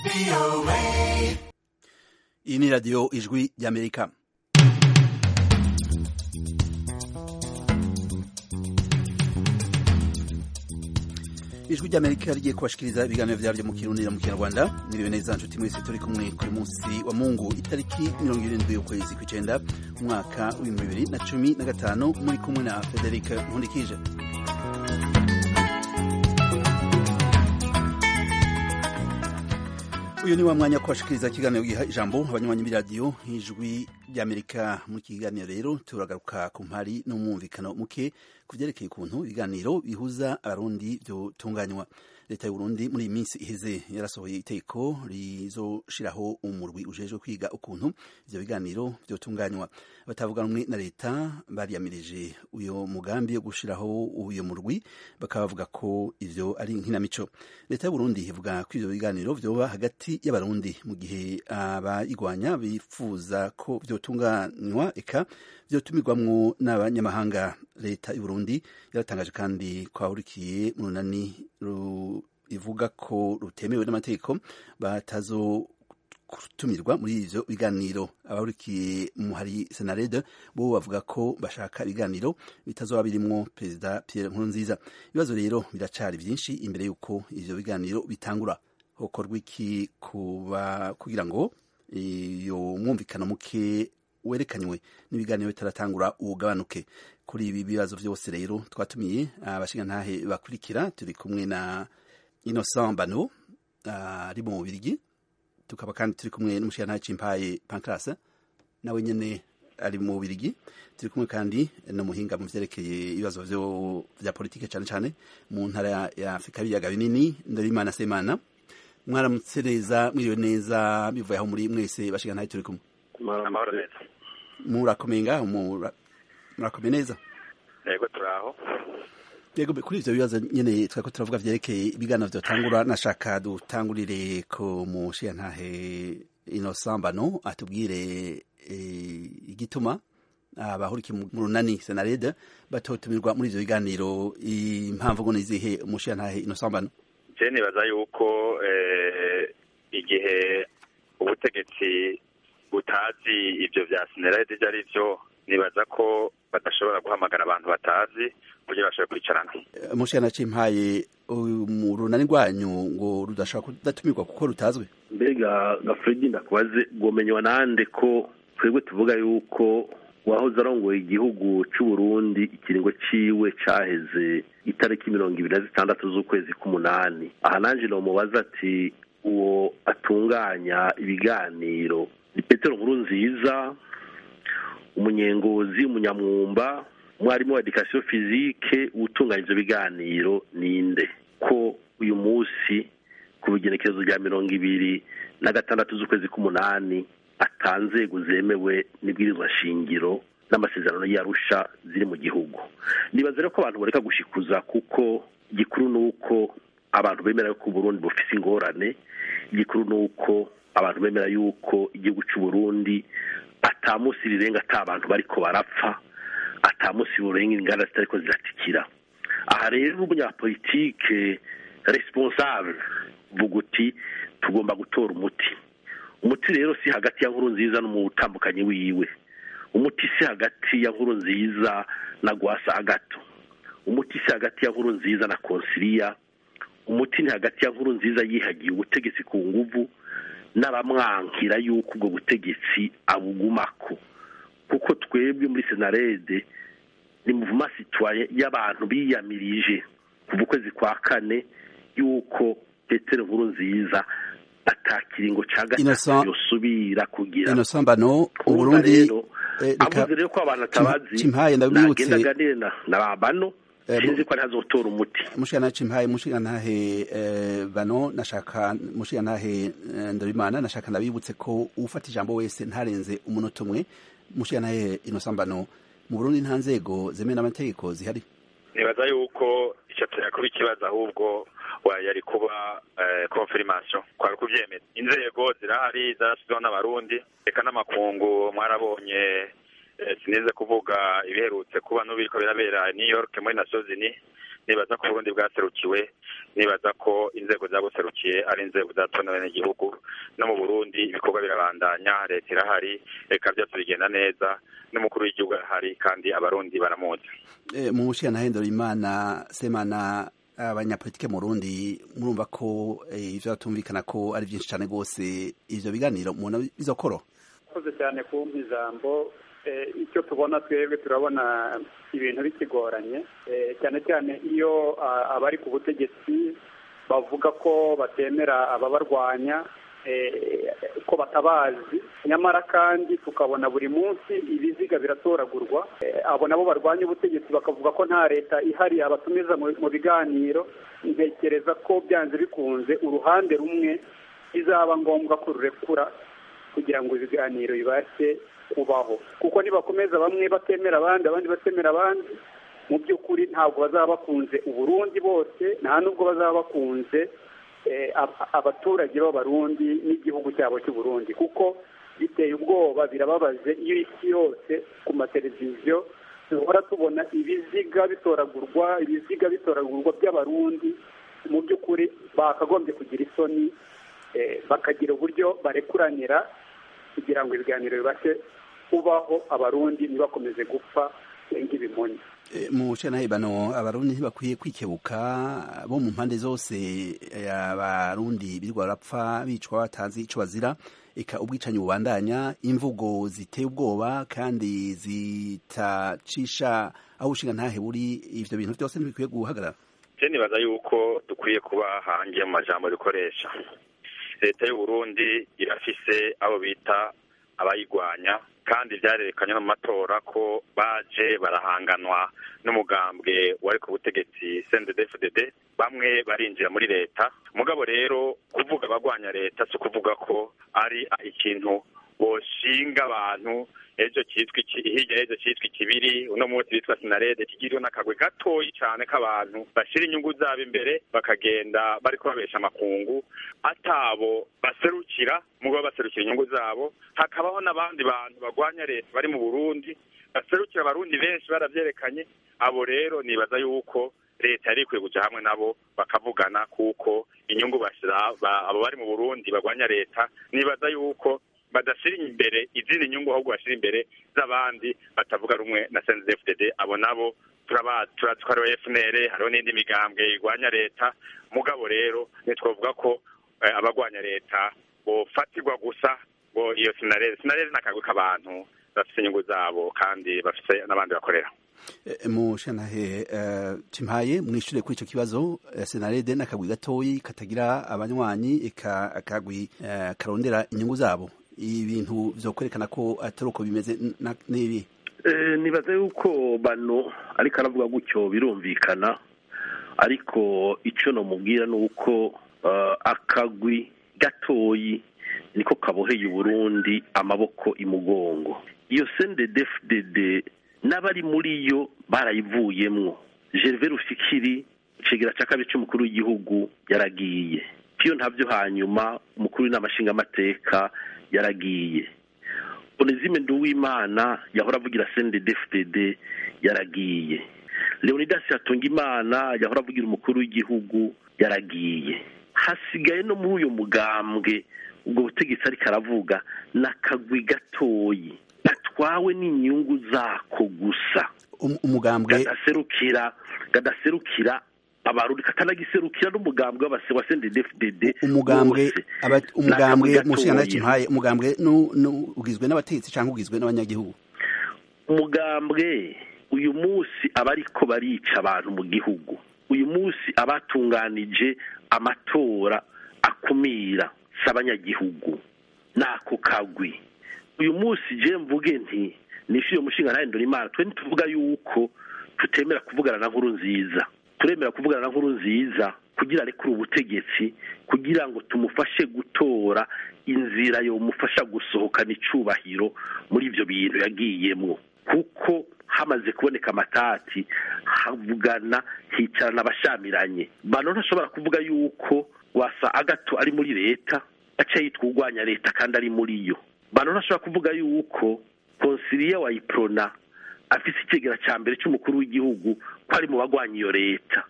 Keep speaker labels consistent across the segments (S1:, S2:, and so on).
S1: iyi ni radiyo ijwi ry'amerika ijwi ry'amerika rigiye kubashikiriza ibiganiro vyaryo mu kirundi na mu kinyarwanda mwiriwe neza nshuti mwese turi kumwe kuri munsi wa mungu itariki mirongo irindwi y'ukwezi kw'icenda umwaka w'ibihumbi bibiri na cumi na gatanu muri kumwe na frederic nkundikije uyu ni wa mwanya wo kubashikiriza ikiganiro giha ijambo abanywanyi b'iradiyo ijwi ry'amerika muri iki kiganiro rero turagaruka ku mpari n'umwumvikano muke ku vyerekeye ukuntu ibiganiro bihuza abarundi vyotunganywa leta y'uburundi muri iyi minsi iheze yarasohoye iteko rizoshiraho umurwi ujejwe kwiga ukuntu ivyo biganiro vyotunganywa batavuga rumwe na leta bariyamirije uyo mugambi wo gushiraho uyo murwi bakaba bavuga ko ivyo ari nkinamico leta y'uburundi ivuga ko ivyo biganiro vyoba hagati y'abarundi mu gihe abayigwanya bifuza ko vyotunganywa eka vyotumirwamwo n'abanyamahanga leta y'uburundi yaratangaje kandi ko ahurikiye mu runani ivuga ko rutemewe n'amategeko batazo gutumirwa muri ivyo biganiro abahurikiye mu hari senarede bo bavuga ko bashaka ibiganiro bitazoba birimwo perezida Pierre Nkurunziza ibibazo rero biracari vyinshi imbere yuko ivyo biganiro bitangura hokorwa iki kuba kugira ngo iyo mwumvikano muke werekanywe n'ibiganiro bitaratangura ugabanuke kuri ibi bibazo vyose rero twatumiye abashingantahe bakurikira turi kumwe na Innocent Bano ari mu Bubirigi tukaba kandi turi kumwe n'umushingantahe Cimpaye Pancras nawe nyene ari mu Bubirigi turi kumwe kandi n'umuhinga mu vyerekeye ibibazo vyo vya politike cane cane mu ntara ya Afrika y'ibiyaga binini Ndorimana Semana mwaramutse neza mwiriwe neza bivuye aho muri mwese bashingantahe turi kumwe
S2: amahoro neza
S1: murakomeye ngaho murakomeye neza
S2: yego turaho
S1: yego kuri ivyo bibazo nyene twako turavuga vyerekeye ibiganiro vyotangura nashaka dutangurire ko mushiyantahe inosambano atubwire igituma abahurikiye mu runani senarede batotumirwa muri ivyo biganiro impamvu ngo nizihe umushiyantahe inosambano
S2: je nibaza yuko igihe ubutegetsi butazi ivyo vya senarede ivyo ari vyo nibaza ko badashobora guhamagara abantu batazi kugira bashobore kwicarana
S1: mushana cimpaye mu runani rwanyu ngo rudashobora kudatumirwa kuko rutazwi
S3: mbega ga fredi ndakubaze gomenywa nande ko twebwe tuvuga yuko wahoze arongoye igihugu c'uburundi ikiringo ciwe caheze itariki mirongo ibiri na zitandatu z'ukwezi k'umunani aha nanje nomubaza ati uwo atunganya ibiganiro ni petero nkuru nziza umunyengozi umunyamwumba umwarimu wa edikasiyo fizike utunganya ivyo biganiro ninde ko uyu munsi ku bigenekerezo rya mirongo ibiri na gatandatu z'ukwezi k'umunani atanzego zemewe n'ibwirizwa shingiro n'amasezerano y'arusha ziri mu gihugu nibaza rero ko abantu bareka gushikuza kuko igikuru ni uko abantu bemera yuko uburundi bufise ingorane igikuru ni uko abantu bemera yuko igihugu c'uburundi ata musi rirenga ata abantu bariko barapfa ata musi burenga inganda zitariko ziratikira aha rero umunyapolitike responsable vuga uti tugomba gutora umuti umuti rero si hagati ya nkuru nziza n'umutambukanyi wiwe umuti si hagati ya nkuru nziza na gwasa agato umuti si hagati ya nkuru nziza na konsiliya umuti ni hagati ya nkuru nziza yihagiye ubutegetsi ku nguvu n'abamwankira yuko ubwo butegetsi abugumako kuko twebwe muri senarede ni muvuma sitwaye y'abantu biyamirije kuva ukwezi kwa kane yuko petero nkuru nziza atakiringo ca gatatu yosubira kugira
S1: inosambano uburundi
S3: avuze rero ko abantu atabazi
S1: cimpaye ndabibutse
S3: nagenda aganire na babano sinzi ko ntazotora umuti
S1: mushikana cimpaye mushikantahe bano nashaka mushikantahe ndabimana nashaka ndabibutse ko ufata ijambo wese ntarenze umunota umwe mushikantahe inosambano mu Burundi nta nzego zemewe n'amategeko zihari
S2: nibaza yuko ico tuyakuba ikibazo ahubwo yari kuba confirmation kwari kuvyemeza inzego zirahari zarashizeho n'abarundi reka n'amakungu mwarabonye sinize kuvuga ibiherutse kuba n'ubiriko birabera New York muri Nations Unies nibaza ko uburundi bwaserukiwe nibaza ko inzego zabuserukiye ari inzego zatonewe n'igihugu no mu burundi ibikorwa birabandanya leta irahari reka byose bigenda neza n'umukuru w'igihugu arahari kandi abarundi baramuzi
S1: mu mushiya nahindura imana semana abanyapolitike mu Burundi murumva ko ivyo batumvikana ko ari byinshi cyane rwose ivyo biganiro mubona bizokoro
S4: koze cyane kumpa ijambo icyo tubona twebwe turabona ibintu bikigoranye cyane cyane iyo abari ku butegetsi bavuga ko batemera ababarwanya ko batabazi nyamara kandi tukabona buri munsi ibiziga biratoragurwa abo nabo barwanya ubutegetsi bakavuga ko nta leta ihari abatumiza mu biganiro ntekereza ko byanze bikunze uruhande rumwe bizaba ngombwa ko rurekura kugira ngo ibiganiro bibashe kubaho kuko nibakomeza bamwe batemera abandi abandi batemera abandi mu by'ukuri ntabwo bazaba bakunze uburundi bose nta n'ubwo bazaba bakunze abaturage b'abarundi n'igihugu cyabo cy'uburundi kuko biteye ubwoba birababaje iyo isi yose ku mateleviziyo duhora tubona ibiziga bitoragurwa ibiziga bitoragurwa by'abarundi mu by'ukuri bakagombye kugira isoni bakagira uburyo barekuranira kugira ngo ibiganiro bibashe kubaho abarundi ntibakomeze gupfa nk'ibimonyi
S1: mu bano abarundi ntibakwiye kwikebuka bo mu mpande zose abarundi birirwa barapfa bicwa batazi icyo bazira eka ubwicanyi bubandanya imvugo ziteye ubwoba kandi zitacisha aho ushinga ntahe buri ibyo bintu byose ntibikwiye guhagarara
S2: nibaza yuko dukwiye kuba hangiye mu majambo dukoresha leta y'uburundi irafise abo bita abayigwanya kandi byarerekanye no mu matora ko baje barahanganwa n'umugambwe wari ku butegetsi CNDD-FDD bamwe barinjira muri leta mugabo rero kuvuga abagwanya leta si ukuvuga ko ari ikintu boshinga abantu ejo cyitwa iki hirya y'ejo cyitwa ikibiri uno munsi bitwa sinarede kigiriwe n'akagwe gatoyi cyane k'abantu bashyira inyungu zabo imbere bakagenda bari kubabesha amakungu atabo baserukira mugabo baserukira inyungu zabo hakabaho n'abandi bantu bagwanya leta bari mu burundi baserukira abarundi benshi baravyerekanye abo rero nibaza yuko leta yari ikwiye kuja hamwe nabo bakavugana kuko inyungu bashira abo bari mu burundi bagwanya leta nibaza yuko badashyira imbere izindi nyungu ahubwo bashyira imbere z'abandi batavuga rumwe na CNDD-FDD abo nabo turatwariwe FNL hariho n'indi migambwe igwanya leta mugabo rero ntitwavuga ko abagwanya leta bofatirwa gusa ngo iyo sinareze sinareze n'akagwi k'abantu bafite inyungu zabo kandi bafite n'abandi bakorera
S1: mu shanahe timpaye mwishure kuri ico kibazo senarede n'akagwi gatoyi katagira abanywanyi eka akagwi karondera inyungu zabo ibintu vyo ko atari uko bimeze n'ibi
S3: nibaza yuko bano ariko aravuga gutyo birumvikana ariko icyo namubwira ni uko akagwi gatoyi niko kaboheye uburundi amaboko imugongo iyo sendedefudede n'abari muri yo barayivuyemwo gerve rufikiri icegera cya kabiri cy'umukuru w'igihugu yaragiye piyo ntabyo hanyuma umukuru w'inama nshingamateka yaragiye onezime nduwimana yahora avugira sendedefudede yaragiye leonidas hatungimana yahora avugira umukuru w'igihugu yaragiye hasigaye no muri uyu mugambwe ubwo butegetsi ariko aravuga n'akagwi gatoyi gatwawe n'inyungu zako gusa
S1: umugambwe
S3: gadaserukira gadaserukira abarundi katanagiserukira n'umugambwe w'abase wa CNDD-FDD
S1: umugambwe umugambwe mushingana kimpaye umugambwe ugizwe n'abategetsi cyangwa ugizwe n'abanyagihugu
S3: umugambwe uyu munsi abariko barica abantu mu gihugu uyu munsi abatunganije amatora akumira si abanyagihugu nako kagwi uyu munsi je mvuge nti nishyuye umushinga ntahindura imana twe ntituvuga yuko tutemera kuvugana na nkuru nziza turemera kuvugana na nkuru nziza kugira arekure ubutegetsi kugira ngo tumufashe gutora inzira yomufasha gusohokana icubahiro muri ibyo bintu yagiyemwo kuko hamaze kuboneka amatati havugana hicarana abashamiranye bano ntashobora kuvuga yuko wasa agato ari muri leta aca yitwa urwanya leta kandi ari muri yo bano ntashobora kuvuga yuko konsiliya wayiprona afise ikigera cya mbere cy'umukuru w'igihugu ko ari mu bagwanya iyo leta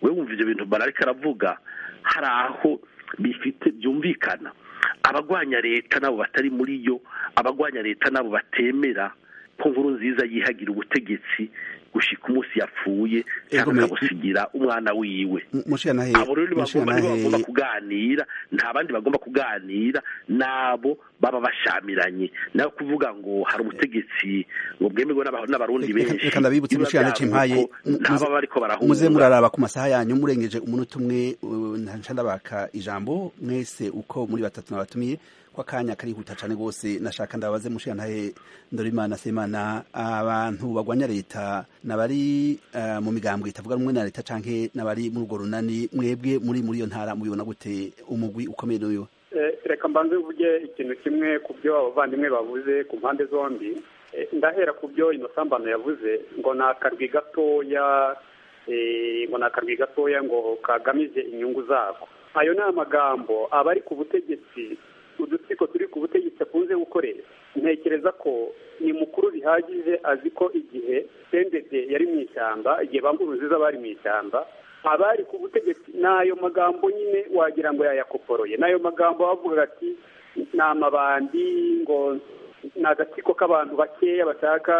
S3: we wumva ivyo bintu barariko aravuga hari aho bifite byumvikana abagwanya leta nabo batari muri yo abagwanya leta nabo batemera ko nkuru nziza yihagira ubutegetsi gushika umunsi yapfuye cyangwa
S1: Ego, me-
S3: akabusigira umwana wiwe
S1: mushikanahe
S3: abo rero bagomba nibo bagomba kuganira nta bandi bagomba kuganira nabo baba bashamiranye nayo kuvuga ngo hari umutegetsi ngo bwemerwe n'aba- n'abarundi
S1: Reka-
S3: benshi
S1: reka ndabibutse
S3: biba
S1: mushikana
S3: byavuye
S1: cimpaye
S3: ko ntaba bariko barahunga
S1: muze muraraba ku masaha yanyu murengeje umunota umwe uh, nca ndabaka ijambo mwese uko muri batatu nabatumiye ko akanya karihuta cane gose nashaka ndabaze mushikantahe ndorimana semana abantu bagwanya leta nabari uh, mu migambwe itavuga rumwe na leta canke nabari muri urwo runani mwebwe muri muri iyo ntara mubibona gute umugwi ukomeye n'uyu
S4: Eh, reka mbanze mvuge ikintu kimwe ku byo abavandimwe bavuze ku mpande zombi Eh, ndahera ku byo ino sambano yavuze ngo ni akarwi gatoya eh, ngo ni akarwi gatoya ngo kagamije inyungu zako ayo ni amagambo abari ku butegetsi udutsiko turi ku butegetsi akunze gukoresha ntekereza ko ni mukuru bihagije azi ko igihe sendede yari mu ishyamba igihe banguruziza bari mu ishyamba abari ku butegetsi n'ayo magambo nyine wagira ngo yayakoporoye n'ayo magambo bavuga ati ni amabandi ngo ni agatsiko k'abantu bakeya bashaka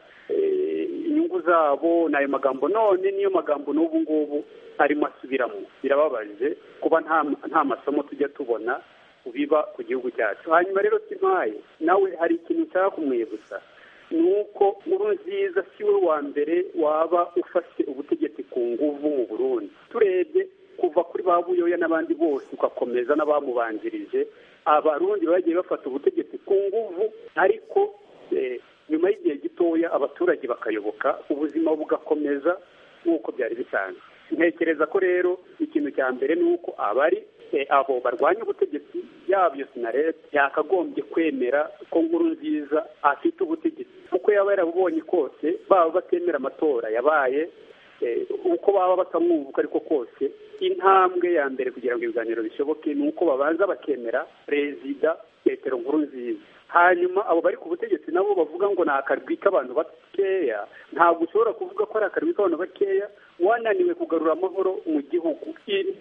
S4: eh, inyungu zabo ni ayo magambo none niyo magambo n'ubu ngubu arimo asubiramo birababaje kuba nta nta masomo tujya tubona biba ku gihugu cyacu hanyuma rero simpaye nawe hari ikintu nshaka kumwibutsa ni uko nkuru nziza si we wa mbere waba ufashe ubutegetsi ku nguvu mu burundi turebye kuva kuri ba buyoya n'abandi bose ugakomeza n'abamubanjirije abarundi bagiye bafata ubutegetsi ku nguvu ariko eh, nyuma y'igihe gitoya abaturage bakayoboka ubuzima bugakomeza nk'uko byari bisanzwe ntekereza ko rero ikintu cya mbere ni uko abari eh, abo barwanya ubutegetsi yaba iyo sinarete yakagombye kwemera ko nkuru nziza afite ubutegetsi uko yaba yarabubonye kose baba batemera amatora yabaye eh, uko baba batamwumva uko ariko kose intambwe ya mbere kugira ngo ibiganiro bishoboke ni uko babanza bakemera perezida petero nkuru nziza hanyuma abo bari ku butegetsi nabo bavuga ngo ni akarwi k'abantu bakeya ntabwo ushobora kuvuga ko ari akarwi k'abantu bakeya wananiwe kugarura amahoro mu gihugu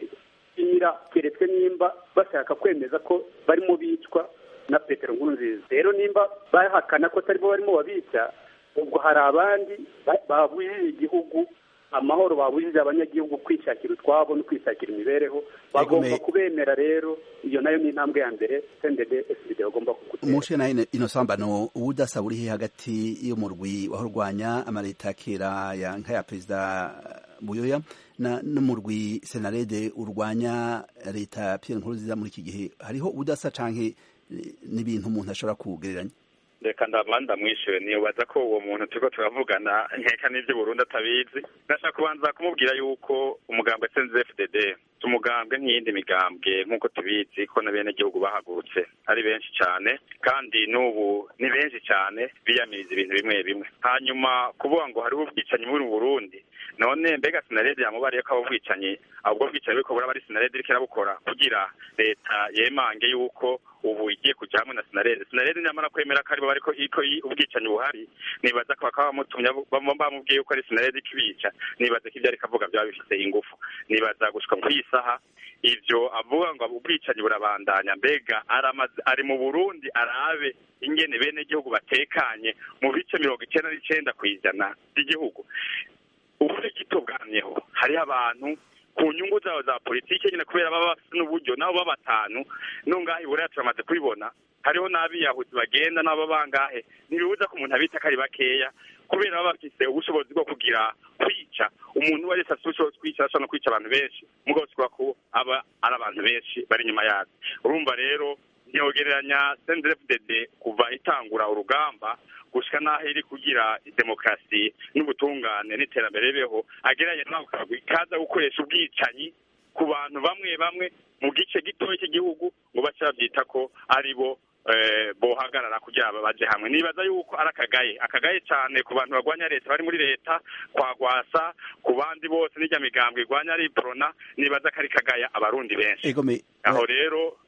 S4: inyira keretswe nimba bashaka kwemeza ko barimo bicwa na petero nkuru nziza rero nimba bahakana ko atari bo barimo babica ubwo hari abandi ba- babujije igihugu amahoro babujije abanyagihugu kwishakira utwabo no kwishakira imibereho bagomba
S1: Egome-
S4: kubemera rero iyo nayo ni intambwe ya mbere sendede eside bagomba kugutera
S1: mushe nayo ino sambano ubudasa buri he hagati y'umurwi wahurwanya amaleta ya kera ya nka ya perezida buyoya na n'umurwi senarede urwanya leta ya Pierre Nkurunziza muri iki gihe hariho ubudasa canke eh, n'ibintu umuntu ashobora kugereranya
S2: reka ndamanda mwishyure nibaza ko uwo muntu turiko turavugana nkeka n'ibyo Burundi atabizi ndashaka kubanza kumubwira yuko umugambwe SNZFDD si umugambwe nk'iyindi migambwe nk'uko tubizi ko na bene gihugu bahagurutse ari benshi cyane kandi n'ubu ni benshi cyane biyamiriza ibintu bimwe bimwe hanyuma kuvuga ngo hariho ubwicanyi muri Burundi none mbega sinarede yamubariye ko abo bwicanyi ahubwo bwicanyi buriko buraba ari sinarede iriko irabukora kugira leta yemange yuko ubu igiye kuja hamwe na sinarede sinarede nyamara kwemera ko aribo bariko iko i- ubwicanyi buhari nibaza ko bakaba bamutumye bam- bamubwiye yuko ari sinarede ikibica nibaza ko ibyo ariko avuga byaba bifite ingufu nibaza gushika kuri iyi saha ivyo avuga ngo ubwicanyi burabandanya mbega aramaze ari mu burundi arabe ingene bene gihugu batekanye mu bice mirongo icenda n'icenda kw'ijana by'igihugu ubure gito bwamyeho hariho abantu ku nyungu zabo za politiki nyine kubera baba bafite n'uburyo nabo baba batanu nungahe iburaya turamaze kubibona hariho n'abiyahuzi bagenda nabo bangahe ntibibuza ko umuntu abita ko ari bakeya kubera baba bafise ubushobozi bwo kugira kwica umuntu wese afite ubushobozi bwo kwica ashobora no kwica abantu benshi mugabo sikuba ko aba ari abantu benshi bari inyuma yabo urumva rero ntiyogereranya sendefudede kuva itangura urugamba gushika n'aho iri kugira demokarasi n'ubutungane n'iterambere ribeho agereranya n'ako kagwi kaza gukoresha ubwicanyi ku bantu bamwe bamwe mu gice gitoya cy'igihugu ngo bace babyita ko ari bo eh, bohagarara kugira ngo baje hamwe nibaza yuko ari akagaye akagaye cyane ku bantu barwanya leta bari muri leta kwa gwasa ku bandi bose n'ijya migambwe irwanya ari prona nibaza ko ari kagaya abarundi benshi
S1: egome
S2: aho rero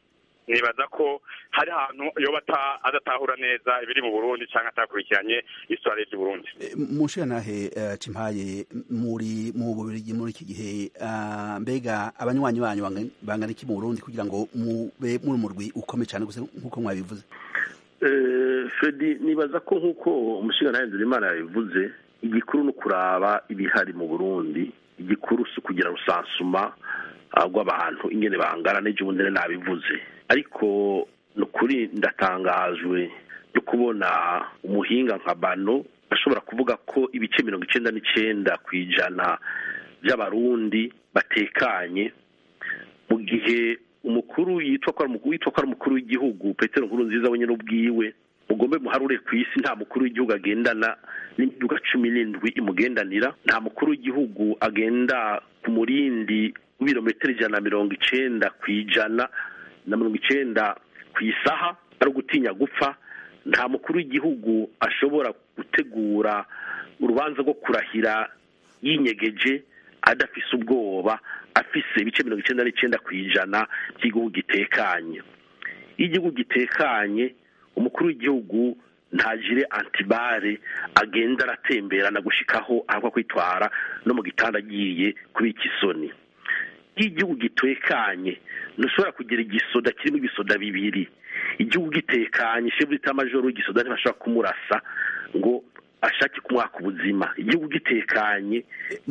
S2: nibaza ko hari ahantu yoba adatahura neza ibiri mu burundi cyangwa atakurikiranye isitwari ry'u burundi
S1: mushirantahe cimpaye muri mu bubirigi muri iki gihe mbega abanywanyi banyu bangana iki mu burundi kugira ngo mube muri umurwi ukome cyane gusa nk'uko mwabivuze
S3: fredi nibaza ko nk'uko umushinga Ndurimana yabivuze igikuru ni ukuraba ibihari mu burundi igikuru si ukugira rusansuma rw'abantu ingene bangana n'ejo bundi nabivuze ariko ni ukuri ndatangajwe no kubona umuhinga nka bano ashobora kuvuga ko ibice mirongo icyenda n'icyenda ku ijana by'abarundi batekanye mu gihe umukuru yitwa ko ari umukuru w'igihugu petero nkuru nziza wenyine ubwiwe mugombe muharure ku isi nta mukuru w'igihugu agendana n'imiduga cumi n'indwi imugendanira nta mukuru w'igihugu agenda ku murindi w'ibirometero ijana na mirongo icenda ku ijana na mirongo icenda ku isaha ari ugutinya gupfa nta mukuru w'igihugu ashobora gutegura urubanza rwo kurahira yinyegeje adafise ubwoba afise ibice mirongo icenda n'icenda ku ijana by'igihugu gitekanye iyo igihugu gitekanye umukuru w'igihugu ntagire antibare agenda aratemberana gushikaho ahakwa kwitwara no mu gitanda agiye kubika isoni iyo igihugu gitekanye ntushobora kugira igisoda kirimo ibisoda bibiri igihugu gitekanye shefu majoro w'igisoda ntibashobora kumurasa ngo ashake kumwaka ubuzima igihugu gitekanye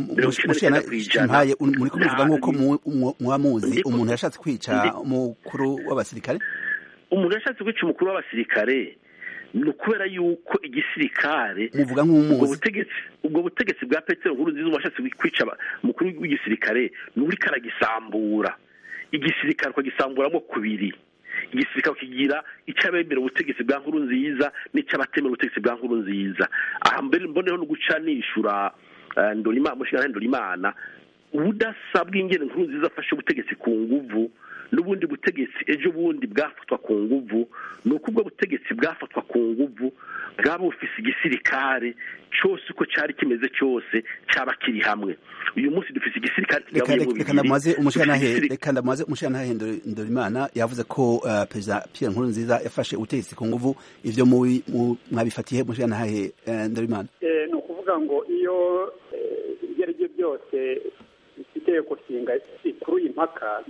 S1: muri kubivuga nk'uko mwamuzi umuntu yashatse kwica umukuru w'abasirikare
S3: umuntu yashatse kwica umukuru w'abasirikare ni ukubera yuko igisirikare
S1: muvuga nk'umuzi
S3: ubwo butegetsi bwa petero nkuru nziza washatse kwica umukuru w'igisirikare ni uri karagisambura igisirikare ukagisamburamo kubiri igisirikare kigira icy'abemera ubutegetsi bwa nkuru nziza n'icy'abatemera ubutegetsi bwa nkuru nziza aha mbere mboneho no guca nishura ndorima umushinga ndorimana ubudasa bw'ingene nkuru nziza afashe ubutegetsi ku nguvu n'ubundi butegetsi ejo bundi bwafatwa ku nguvu ni uko ubwo butegetsi bwafatwa ku nguvu bwaba bufise igisirikare cyose uko cyari kimeze cyose cyaba kiri hamwe uyu munsi dufise igisirikare
S1: kigabuye mu bibiri reka ndamaze umushirantahe ndorimana yavuze ko perezida pierre nkuru nziza yafashe ubutegetsi ku nguvu ivyo mwabifatiye umushirantahe ndorimana
S4: ni ukuvuga ngo iyo ibyo ari byo byose itegeko nshinga ikuruye impaka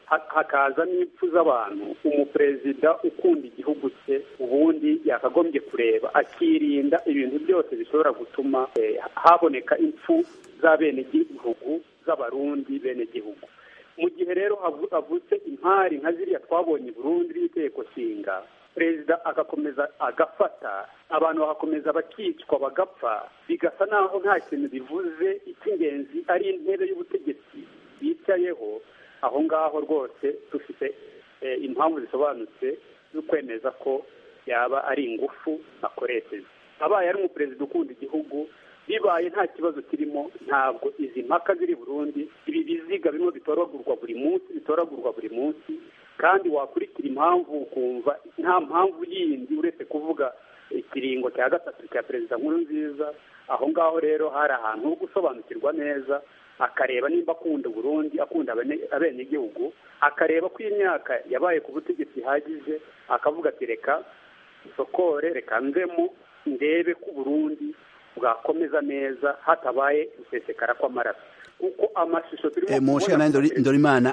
S4: hakaza n'impfu z'abantu umuperezida ukunda igihugu cye ubundi yakagombye kureba akirinda ibintu byose bishobora gutuma haboneka impfu z'abenegihugu z'abarundi benegihugu mu gihe rero havutse impari nka ziriya twabonye i burundi y'itegeko nshinga perezida agakomeza agafata abantu bagakomeza bakicwa bagapfa bigasa naho nta kintu bivuze icy'ingenzi ari intebe y'ubutegetsi bicayeho aho ngaho rwose dufite impamvu zisobanutse zo kwemeza ko yaba ari ingufu akoresheje abaye ari umuperezida ukunda igihugu bibaye nta kibazo kirimo ntabwo izi mpaka ziri burundi ibi biziga bimwe bitoragurwa buri munsi bitoragurwa buri munsi kandi wakurikira impamvu ukumva nta mpamvu yindi uretse kuvuga ikiringo cya gatatu cya perezida nkuru nziza aho ngaho rero hari ahantu ho gusobanukirwa neza akareba nimba akunda Burundi akunda abenegihugu akareba ko imyaka yabaye ku butegetsi ihagije akavuga ati reka isokore reka nzemo ndebe ko Burundi bwakomeza neza hatabaye gusesekara kw'amaraso kuko amashusho turimo
S1: kubona ndorimana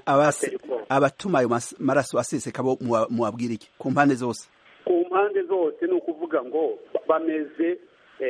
S1: abatuma ayo maraso aseseka bo muwabwira iki ku mpande zose
S4: ku mpande zose ni ukuvuga ngo bameze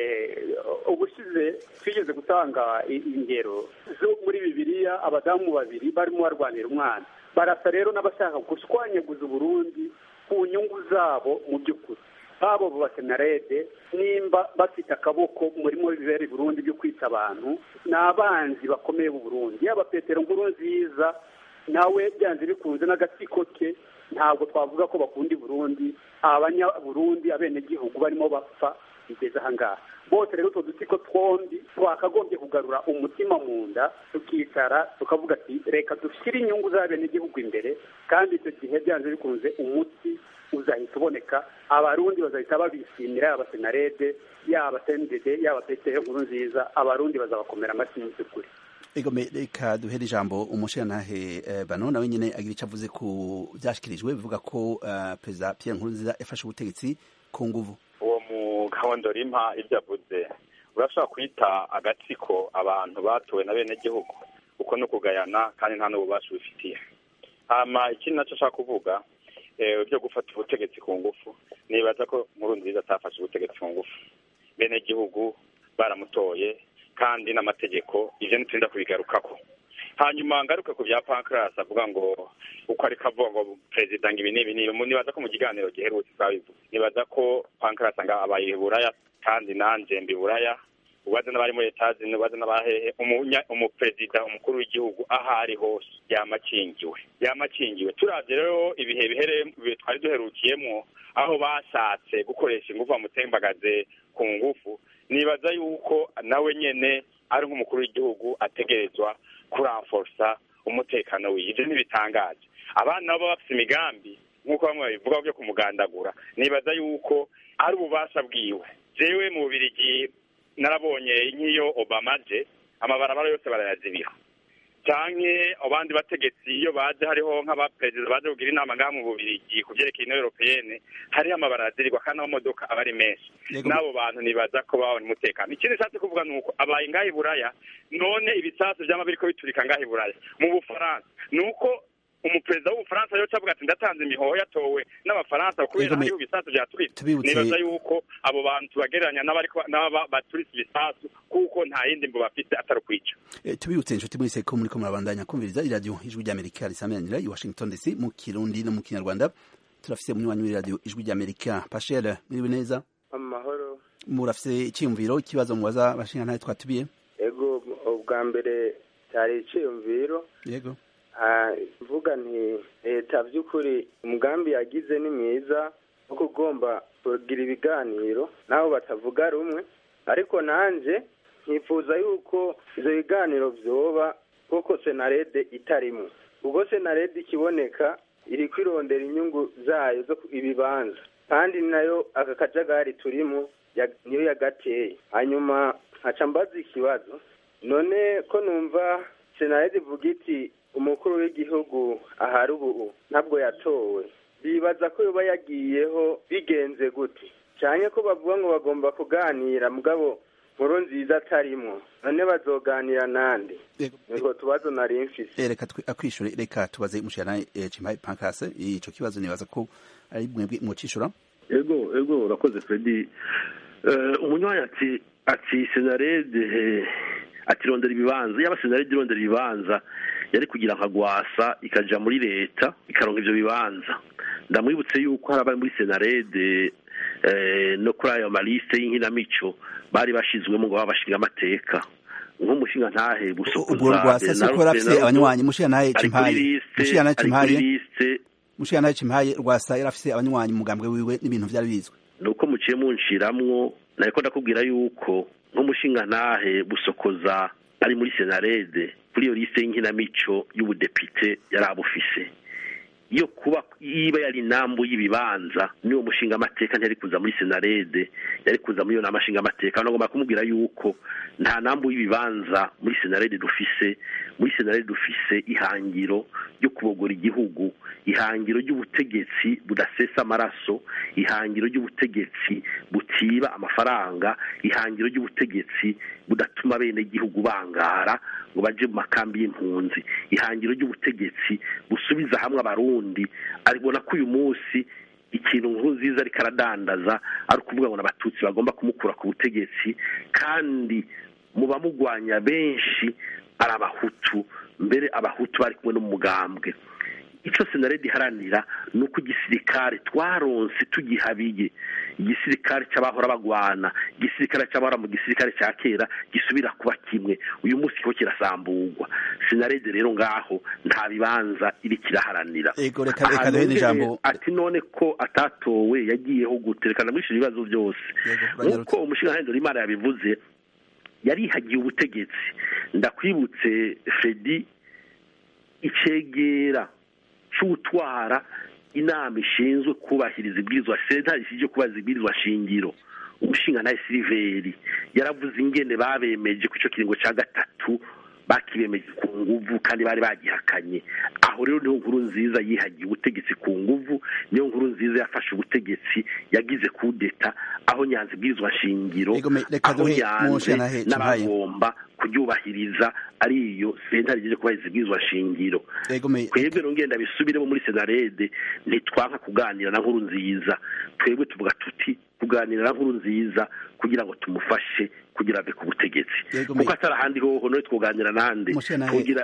S4: ubushize twigeze gutanga ingero zo muri bibiliya abadamu babiri barimo barwanira umwana barasa rero n'abashaka gushwanyaguza uburundi ku nyungu zabo mu by'ukuri babo basenarede nimba bafite akaboko murimo bibera Burundi byo kwica abantu ni abanzi bakomeye b'u Burundi yaba petero nkuru nziza nawe byanze bikunze n'agatsiko ke ntabwo twavuga ko bakunda i Burundi abanyaburundi abenegihugu barimo bapfa bigeze aha ngaha bose rero utwo dutsiko twombi twakagombye kugarura umutima mu nda tukicara tukavuga ati reka dushyire inyungu z'abenegihugu imbere kandi icyo gihe byanze bikunze umuti uzahita uboneka abarundi bazahita babishimira yaba senarede yaba sendede yaba petero nkuru nziza abarundi bazabakomera amashyi mu by'ukuri
S1: ego reka duhere ijambo umushirantahe bano nawe nyine agira icyo avuze ku byashyikirijwe bivuga ko perezida Pierre Nkurunziza yafashe ubutegetsi ku nguvu
S2: uwo mugabo ndorima ibyo avuze urashobora kwita agatsiko abantu batowe na bene gihugu uko no kugayana kandi nta n'ububasha bifitiye hama ikindi nacyo ashaka kuvuga byo gufata ubutegetsi ku ngufu nibaza ko Nkurunziza atafashe ubutegetsi ku ngufu bene gihugu baramutoye kandi n'amategeko ivyo ntiturinda kubigarukako hanyuma ngaruke ku bya pancras avuga ngo uko ariko avuga ngo perezida ngo ibi n'ibi n'ibi nibaza ko mu kiganiro giherutse twabivuze nibaza ko pancras nga abaye buraya kandi nanje mbi buraya ubaze n'abari muri etaje ubaze n'abahehe umuperezida umukuru w'igihugu aho ari hose yamakingiwe yamakingiwe turavye rero ibihe bihere twari duherukiyemwo aho bashatse gukoresha ingufu bamutembagaze ku ngufu nibaza yuko nawe nyene ari nk'umukuru w'igihugu ategerezwa kuranforsa umutekano wiwe ivyo ntibitangaje abana nabo bafise imigambi nk'uko bamwe babivuga byo kumugandagura nibaza yuko ari ububasha bwiwe jewe mu bubirigi narabonye nk'iyo obama aje amabarabara yose barayazibira canke abandi bategetsi iyo baje hariho nk'abaperezida baje kugira inama ngaha mu bubirigi ku vyerekeye ino europeyene hariho amabara azirirwa kandi amamodoka aba ari menshi n'abo bantu nibaza ko babona umutekano ikindi nshatse kuvuga ni uko abaye ngaha i buraya none ibisasu vyama biriko biturika ngaha i buraya mu bufaransa ni uko umuperezida w'ubufaransa yoca avuga ati ndatanze imihoho yatowe n'abafaransa kubera hariho ibisasu vyaturitse nibaza yuko abo bantu tubagereranya n'aba baturitse ibisasu kuko nta yindi mbo bafite atari ukwica
S1: tubibutse inshuti mwese ko muriko murabandanya kumviriza iradiyo ijwi ry'amerika risameranira i washington dc mu kirundi no mu kinyarwanda turafise umunywanyi w'iradiyo ijwi ry'amerika pashel mwiriwe neza
S5: amahoro
S1: murafise iciyumviro ikibazo mubaza bashingantahe twatubiye
S5: ego ubwa mbere cyari iciyumviro
S1: yego
S5: mvuga nti leta by'ukuri umugambi yagize ni mwiza wo kugomba kugira ibiganiro naho batavuga rumwe ariko nanjye nkifuza yuko ibyo biganiro byoba kuko senarede itarimo ubwo senarede ikiboneka iri kwirondera inyungu zayo zo ibibanza kandi nayo aka kajagari turimo niyo yagateye hanyuma nkaca mbaza ikibazo none ko numva senarede ivuga iti umukuru w'igihugu ahari ubu ntabwo yatowe bibaza ko yoba yagiyeho bigenze gute cyane ko bavuga ngo bagomba kuganira mugabo nkuru nziza atarimo none bazoganira nande niko tubazo nari mfise
S1: reka akwishure reka tubaze mushana Chimpaye Pancras ico kibazo nibaza ko ari mwebwe mucishura
S3: ego ego urakoze Fredi umunywanyi ati ati senarede atirondera ibibanza yaba senarede irondera ibibanza yari kugira nka gwasa ikaja muri leta ikaronka ivyo bibanza ndamwibutse yuko hari abari muri senarede no kuri ayo maliste y'inkinamico bari bashizwemo ngo babashinga amateka nk'umushinga ntahe gusokoza
S1: ubwo rwasa siko yarafise abanywanyi mushinga ntahe cimpaye mushinga ntahe cimpaye mushinga ntahe cimpaye rwasa yarafise abanywanyi umugambwe wiwe n'ibintu vyari bizwe
S3: nuko muciye munshiramwo nariko ndakubwira yuko nk'umushinga ntahe busokoza ari muri senarede kuri iyo liste y'inkinamico y'ubudepite yari abufise iyo kuba yiba yari inambu y'ibibanza niwo mushinga amateka ntiyari kuza muri senarede yari kuza muri iyo nama nshinga amateka nagomba kumubwira yuko nta nambu y'ibibanza muri senarede dufise muri senarede dufise ihangiro ryo kubogora igihugu ihangiro ry'ubutegetsi budasesa amaraso ihangiro ry'ubutegetsi butiba amafaranga ihangiro ry'ubutegetsi budatuma bene igihugu bangara ngo baje mu makambi y'impunzi ihangiro ry'ubutegetsi busubiza hamwe abarundi aribona ko uyu munsi ikintu nkuru nziza ariko aradandaza ari ukuvuga ngo n'abatutsi bagomba kumukura ku butegetsi kandi mu bamugwanya benshi ari abahutu mbere abahutu bari kumwe n'umugambwe icyo senarede iharanira ni uko igisirikare twaronse tugihabiye igisirikare cy'abahora bagwana igisirikare cy'abahora mu gisirikare cya kera gisubira kuba kimwe uyu munsi kiho kirasamburwa senarede rero ngaho nta bibanza iri kiraharanira ati none ko atatowe yagiyeho guterekana muri ibyo bibazo byose nk'uko umushinga w'imana yabivuze yarihagiye ubutegetsi ndakwibutse fedi icegera c'utwara inama ishinzwe kubahiriza ibwirizwa sentare ishinzwe kubahiriza ibwirizwa shingiro umushinga nawe siliveri yaravuze ingene babemeje ku ico kiringo ca gatatu bakibemeje ku nguvu kandi bari bagihakanye aho rero niho nkuru nziza yihagiye ubutegetsi ku nguvu niyo nkuru nziza yafashe ubutegetsi yagize kudeta aho nyanza ibwirizwa shingiro aho yanze n'abagomba kuryubahiriza ariyo sentare igejeje kubahiriza ibwirizwa shingiro twebwe rero ngenda bisubiremo muri senarede ntitwanka kuganira na nkuru nziza twebwe tuvuga tuti kuganira na nkuru nziza kugira ngo tumufashe kugira ave ku butegetsi kuko atari ahandi hoho none twoganira nande kugira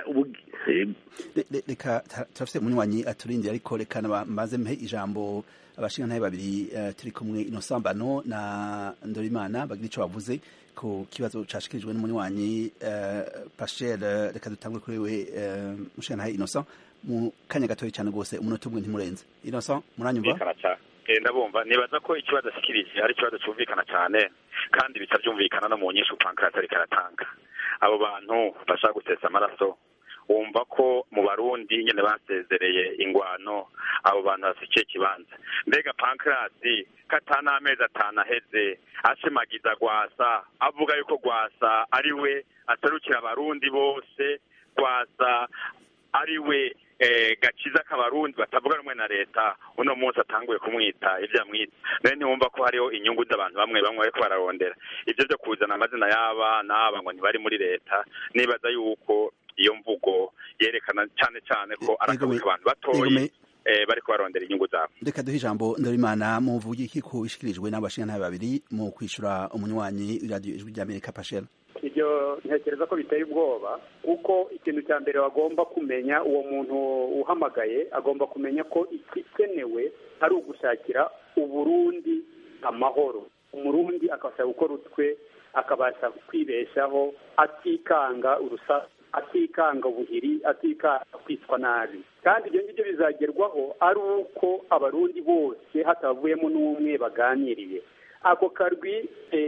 S1: reka turafite umunywanyi aturindira ariko reka maze mpe ijambo abashingantahe babiri turi kumwe inosambano na ndorimana bagira icyo bavuze ku kibazo cashikirijwe n'umunywanyi Pascal reka dutangwe kuri we mushingantahe Innocent mu kanya gatoya cyane rwose umunota umwe ntimurenze Innocent muranyumva
S2: ndabumva nibaza ko ikibazo ashikirije ari ikibazo cyumvikana cyane kandi bica byumvikana no mu nyinshi pankirasi ariko aratanga abo bantu bashaka gutesa amaraso wumva ko mu barundi nyine basezereye ingwano abo bantu bafite kibanza mbega pankirasi katana amezi atanu aheze ashimagiza gwasa avuga yuko gwasa ari we aserukira abarundi bose gwasa ari we gakiza k'abarundi batavuga rumwe na leta uno munsi atanguye kumwita ibyo yamwita nawe ntiwumva ko hariho inyungu z'abantu bamwe bamwe bariko bararondera ibyo byo kuzana amazina y'aba n'aba ngo ntibari muri leta nibaza yuko iyo mvugo yerekana cyane cyane ko arakabuka abantu batoye bariko barondera inyungu zabo
S1: reka duhe ijambo ndorimana muvuge iki ko ishikirijwe n'abashingantahe babiri mu kwishura umunywanyi w'iradiyo ijwi ry'amerika pashel
S4: ibyo ntekereza ko biteye ubwoba kuko ikintu cya mbere bagomba kumenya uwo muntu uhamagaye agomba kumenya ko igikenewe ari ugushakira uburundi amahoro umurundi akabasha gukora utwe akabasha kwibeshaho atikanga urusa atikanga ubuhiri atikanga kwitwa nabi kandi ibyo ngibyo bizagerwaho ari uko abarundi bose hatabavuyemo n'umwe baganiriye ako karwi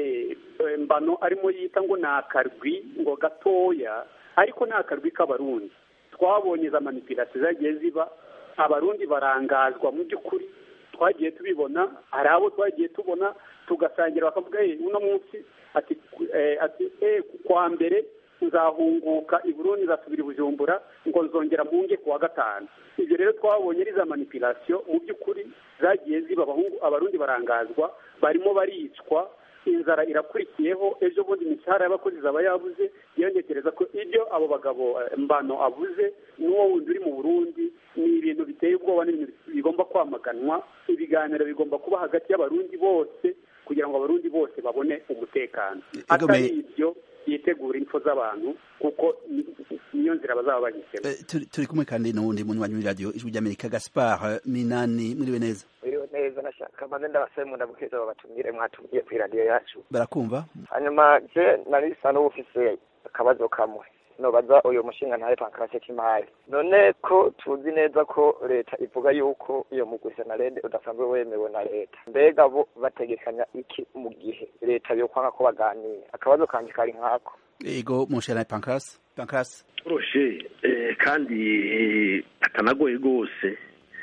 S4: mbano arimo yita ngo ni akarwi ngo gatoya ariko ni akarwi k'abarundi twabonye za manipirasiyo zagiye ziba abarundi barangazwa mu by'ukuri twagiye tubibona hari abo twagiye tubona tugasangira bakavuga uno munsi ati ati kwa mbere nzahunguka i burundi nzasubira i bujumbura ngo nzongera mpunge ku wa gatanu ibyo rero twabonye ari za manipirasiyo mu by'ukuri zagiye ziba abarundi barangazwa barimo baricwa inzara irakurikiyeho ejo bundi imishahara y'abakozi zaba yabuze yongekereza ko ibyo abo bagabo mbano avuze n'uwo wundi uri mu burundi ni ibintu biteye ubwoba n'ibintu bigomba kwamaganwa ibiganiro bigomba kuba hagati y'abarundi bose kugira ngo abarundi bose babone umutekano atari ibyo yitegura impfu z'abantu kuko niyo nzira bazaba bahisemo
S1: turi kumwe kandi n'uwundi munywanyi w'iradiyo ijwi ry'amerika gaspar minani mwiriwe neza
S6: mwiriwe neza nashaka maze ndabasaba mundabukeza babatumire mwatumiye ku iradiyo yacu
S1: barakumva
S6: hanyuma je nari bisa n'uwufise akabazo kamwe nobaza uyu mushinga ntaye pankarase k'imari none ko tuzi neza ko leta ivuga yuko iyo mugwi senarede udasanzwe wemewe na leta mbega bo bategekanya iki mu gihe leta yokwanga ko baganira akabazo kanje kari nkako
S1: ego mushana pankarase pankarase
S3: uroshe kandi atanagoye rwose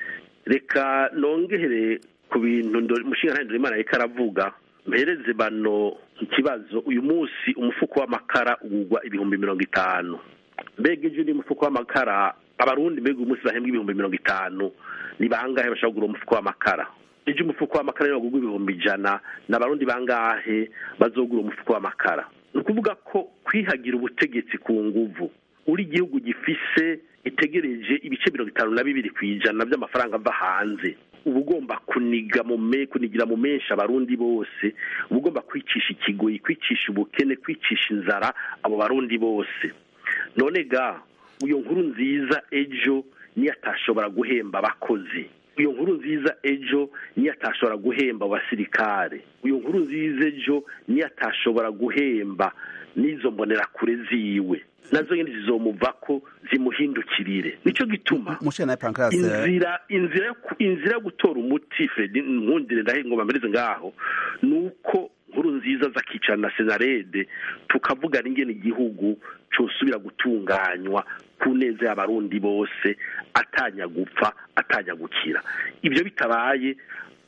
S3: reka nongehere ku bintu mushinga ntaye ndorimana ariko aravuga mpereze bano ikibazo uyu munsi umufuko w'amakara ugurwa ibihumbi mirongo itanu mbega ejo ni umufuko w'amakara abarundi mbega uyu munsi bahembwa ibihumbi mirongo itanu ni bangahe bashobora kugura umufuko w'amakara ejo umufuko w'amakara niba wagurwa ibihumbi ijana ni abarundi bangahe bazogura umufuko w'amakara ni ukuvuga ko kwihagira ubutegetsi ku nguvu uri igihugu gifise itegereje ibice mirongo itanu na bibiri ku ijana by'amafaranga ava hanze uba ugomba kuniga mu me kunigira mu menshi abarundi bose uba ugomba kwicisha ikigoyi kwicisha ubukene kwicisha inzara abo barundi bose none ga iyo nkuru nziza ejo niyo atashobora guhemba abakozi iyo nkuru nziza ejo niyo atashobora guhemba abasirikare iyo nkuru nziza ejo niyo atashobora guhemba n'izo mbonerakure ziwe nazo nyine zizomuva ko zimuhindukirire nicyo gituma inzira inzira inzira yo gutora umuti Fred nkundire ndahe ngo bamereze ngaho nuko nkuru nziza zakicara na senarede tukavugana ingene igihugu cosubira gutunganywa ku neza y'abarundi bose atanya gupfa atanya gukira ibyo bitabaye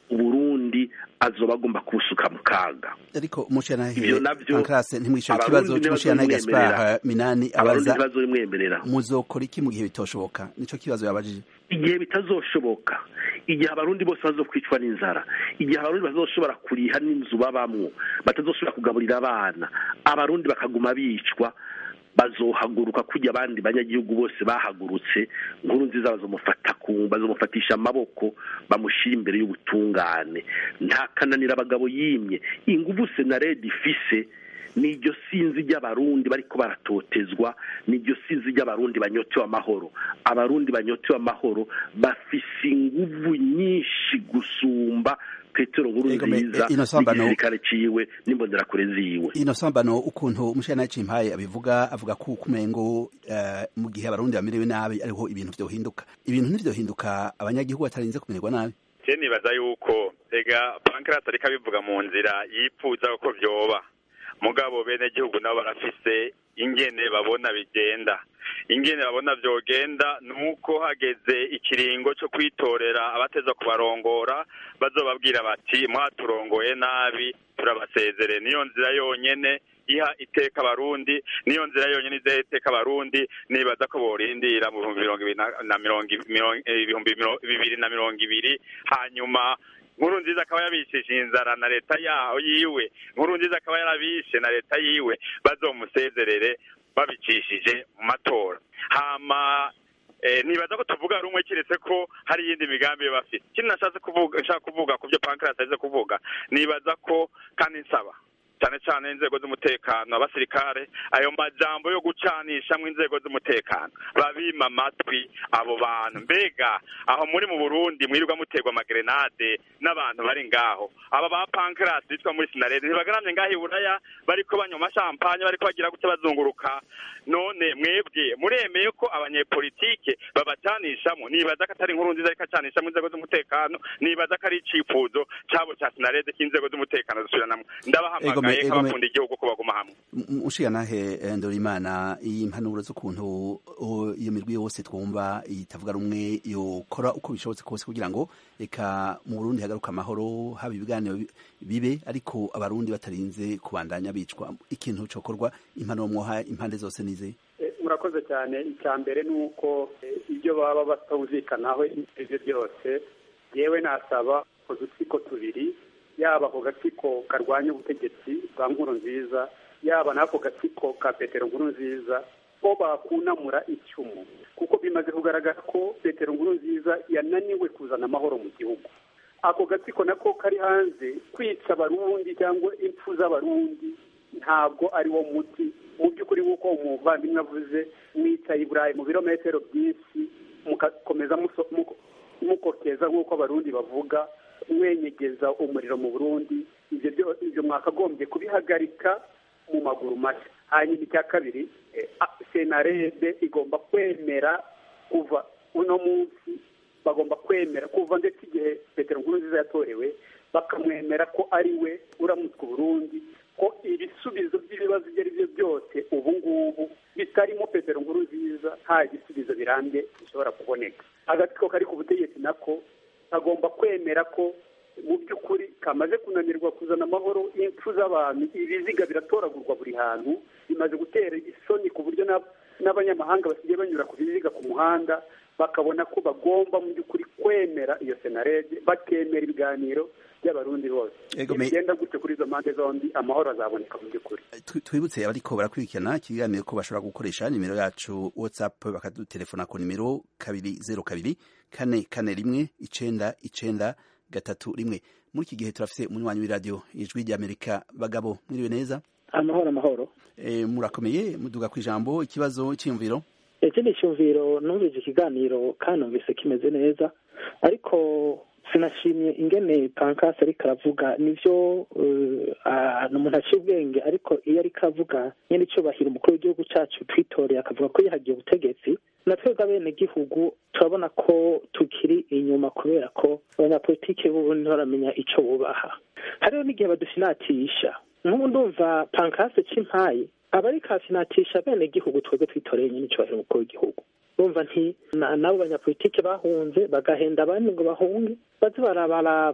S3: uburundi azoba agomba kubusuka mu kaga
S1: ariko umushanahe
S3: Ivyo navyo,
S1: pankrase ntimwishyura
S3: abarundi
S1: ikibazo cy'umushanahe
S3: ntibazomwemerera.
S1: gaspar minani
S3: abarundi
S1: abaza
S3: ntibazobimwemerera
S1: muzokora iki mu gihe bitoshoboka nico kibazo yabajije
S3: igihe bitazoshoboka igihe abarundi bose bazokwicwa n'inzara igihe abarundi bazoshobora kuriha n'inzu babamwo batazoshobora kugaburira abana abarundi bakaguma bicwa bazohaguruka kujya abandi banyagihugu bose bahagurutse nkuru nziza bazomufata ku bazomufatisha amaboko bamushyira imbere y'ubutungane nta kananira abagabo yimye inguvu senaredi ifise niryo sinzi ry'abarundi bariko baratotezwa niryo sinzi ry'abarundi banyotewe amahoro abarundi banyotewe amahoro bafise inguvu nyinshi gusumba petero nkuru
S1: Ego, me-
S3: nziza
S1: eh, Innocent Bano-
S3: n'igisirikare ciwe n'imbonerakure ziwe
S1: ino sambano ukuntu umushanahe cimpaye abivuga avuga ko kumengo uh, mu gihe abarundi bamerewe nabi ariho ibintu vyohinduka ibintu ntivyohinduka abanyagihugu batarinze kumererwa nabi
S2: je nibaza yuko ega pankrate ariko abivuga mu nzira yipfuza ko vyoba mugabo bene gihugu nabo barafise ingene babona bigenda ingene babona vyogenda nuko hageze ikiringo co kwitorera abateza kubarongora bazobabwira bati mwaturongoye nabi turabasezere niyo nzira yonyene iha iteka abarundi niyo nzira yonyene iza iteka abarundi nibaza ko borindira mu bihumbi mirongo ibiri na- na mirongo ibi- mirongo- eh, ibihumbi miro- bibiri na mirongo ibiri hanyuma nkuru nziza akaba yabishije inzara na leta yaho yiwe nkuru nziza akaba yarabishe na leta yiwe bazomusezerere babicishije mu matora hama eh, nibaza ko tuvuga rumwe kiretse ko hari iyindi migambi baba bafite ikindi nashatse kuvuga nshaka kuvuga ku byo pankrate aze kuvuga nibaza ko kandi nsaba cyane cyane inzego z'umutekano abasirikare ayo majambo yo gucanishamwo inzego z'umutekano babima amatwi abo bantu mbega aho muri mu burundi mwirirwa muterwa amagrenade n'abantu bari ngaho aba ba pankrate bitwa muri sinarede ntibagaramye ngaho i buraya bariko banywa amashampanye bariko bagira gute bazunguruka none mwebwe muremeye ko abanyepolitike babacanishamo nibaza ko atari inkuru nziza ariko acanishamo inzego z'umutekano nibaza ko ari icifuzo cabo ca sinarede k'inzego z'umutekano zisubiranamwo ndabahamagaye
S1: Egome, egome.
S2: nk'abakunda igihugu ko baguma hamwe
S1: ushiganahe ndorimana impanuro z'ukuntu o, iyo mirwi yose twumva itavuga rumwe yokora uko bishobotse kose kugira ngo reka mu burundi hagaruka amahoro haba ibiganiro bi- bibe ariko abarundi batarinze kubandanya bicwa ikintu cokorwa impanuro mwoha impande zose nize
S4: Eh, murakoze cyane icya mbere ni uko eh, ibyo baba batumvikanaho ibyo byose yewe nasaba udutsiko tubiri yaba ako gatsiko karwanya ubutegetsi bwa nkuru nziza yaba n'ako gatsiko ka petero nkuru nziza ko bakunamura icyumu kuko bimaze kugaragara ko petero nkuru nziza yananiwe kuzana amahoro mu gihugu ako gatsiko nako kari hanze kwica abarundi cyangwa impfu z'abarundi ntabwo ari wo muti mu by'ukuri nk'uko umuvandimwe avuze mwicaye i burayi mu birometero byinshi mugakomeza muso- muko- mukokeza nk'uko abarundi bavuga mwenyegeza umuriro mu burundi ibyo byo- ibyo mwakagombye kubihagarika mu maguru mashya hanyuma icya kabiri eh, a- senarede igomba kwemera kuva uno munsi bagomba kwemera kuva ndetse igihe petero nkurunziza yatorewe bakamwemera ko ari we uramutse uburundi ko ibisubizo by'ibibazo ibyo ari byo byose ubu ngubu bitarimo petero nkurunziza nta gisubizo birambye gishobora kuboneka agatsiko kari ku butegetsi nako kagomba kwemera ko mu by'ukuri kamaze kunanirwa kuzana amahoro impfu z'abantu ibiziga biratoragurwa buri hantu bimaze gutera isoni ku buryo n'ab- n'abanyamahanga basigaye banyura ku biziga ku muhanda bakabona ko bagomba mu by'ukuri kwemera iyo senarede bakemera ibiganiro by'abarundi bose
S1: Ego, me-
S4: bigenda gutyo kuri izo mpande zombi amahoro azaboneka mu by'ukuri
S1: Tu- twibutse abariko barakurikirana ikiganiro ko bashobora gukoresha nimero yacu whatsapp bakadutelefona ku nimero kabiri zero kabiri kane kane rimwe icenda icenda gatatu rimwe muri iki gihe turafise umunywanyi w'iradiyo ijwi ry'amerika bagabo mwiriwe neza
S7: amahoro amahoro
S1: e, murakomeye muduga ku ijambo ikibazo cyiyumviro
S7: ikindi cyumviro numvise ikiganiro kandi numvise kimeze neza ariko sinashimye ingene pankasi ariko aravuga nivyo eh, ah, ni umuntu aciye ubwenge ariko iyo ariko avuga nyine icyubahiro umukuru w'igihugu cyacu twitoreye akavuga ko yihagiye ubutegetsi na twebwe abenegihugu turabona ko tukiri inyuma kubera ko abanyapolitike b'ubu ntibaramenya ico bubaha hariho n'igihe badufinatisha nk'ubu ndumva pankasi c'impayi aba ariko afinatisha abenegihugu twebwe twitoreye nyine icyubahiro umukuru w'igihugu bumva nti na- n'abo banyapolitike bahunze bagahenda abandi ngo bahunge baze barabaraba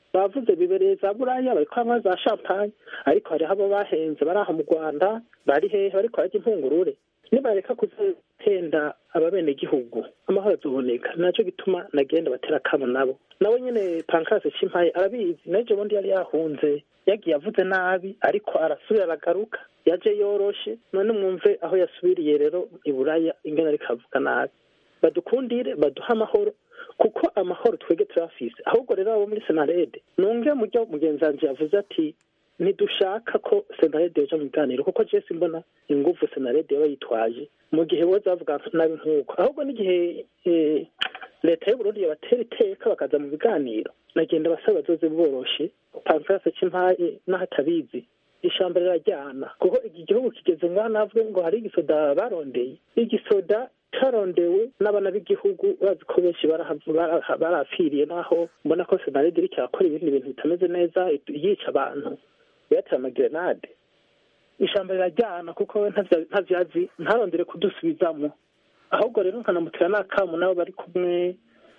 S7: bavuze bibereye za buraya bariko banywa za champagne ariko hariho abo bahenze bari aha mu rwanda bari hehe bariko bararya impungurure nibareka kuzatenda ababenegihugu amahoro azoboneka naco gituma nagenda batera akamo nabo nawe nyene pankase cimpaye arabizi naje bundi yari yahunze yagiye avuze nabi ariko arasubira aragaruka yaje yoroshe none mwumve aho yasubiriye rero iburaya ingene ariko avuga nabi badukundire baduhe amahoro kuko amahoro twebwe turafise ahubwo rero abo muri senarede nunge muryo mugenzi wanje yavuze ati ntidushaka ko senarede yoja mu biganiro kuko je simbona inguvu senarede yaba yitwaje mu gihe boza bavuga nabi nk'uko ahubwo n'igihe eh, leta y'uburundi yabatera iteka bakaza mu biganiro nagenda basaba bazoze boroshe pankase c'impaye n'ahatabizi ishamba rirajyana kuko iki gihugu kigeze ngaho navuge ngo hari igisoda barondeye igisoda carondewe n'abana b'igihugu bazi ko benshi barahavu- baraha- barapfiriye naho mbona ko senarede iriko irakora ibindi bintu bitameze neza yica abantu yatera amagerenade ishamba rirajyana kuko we ntavya- ntavyazi ntarondere kudusubizamwo ahubwo rero nkanamutera n'akamu nabo bari kumwe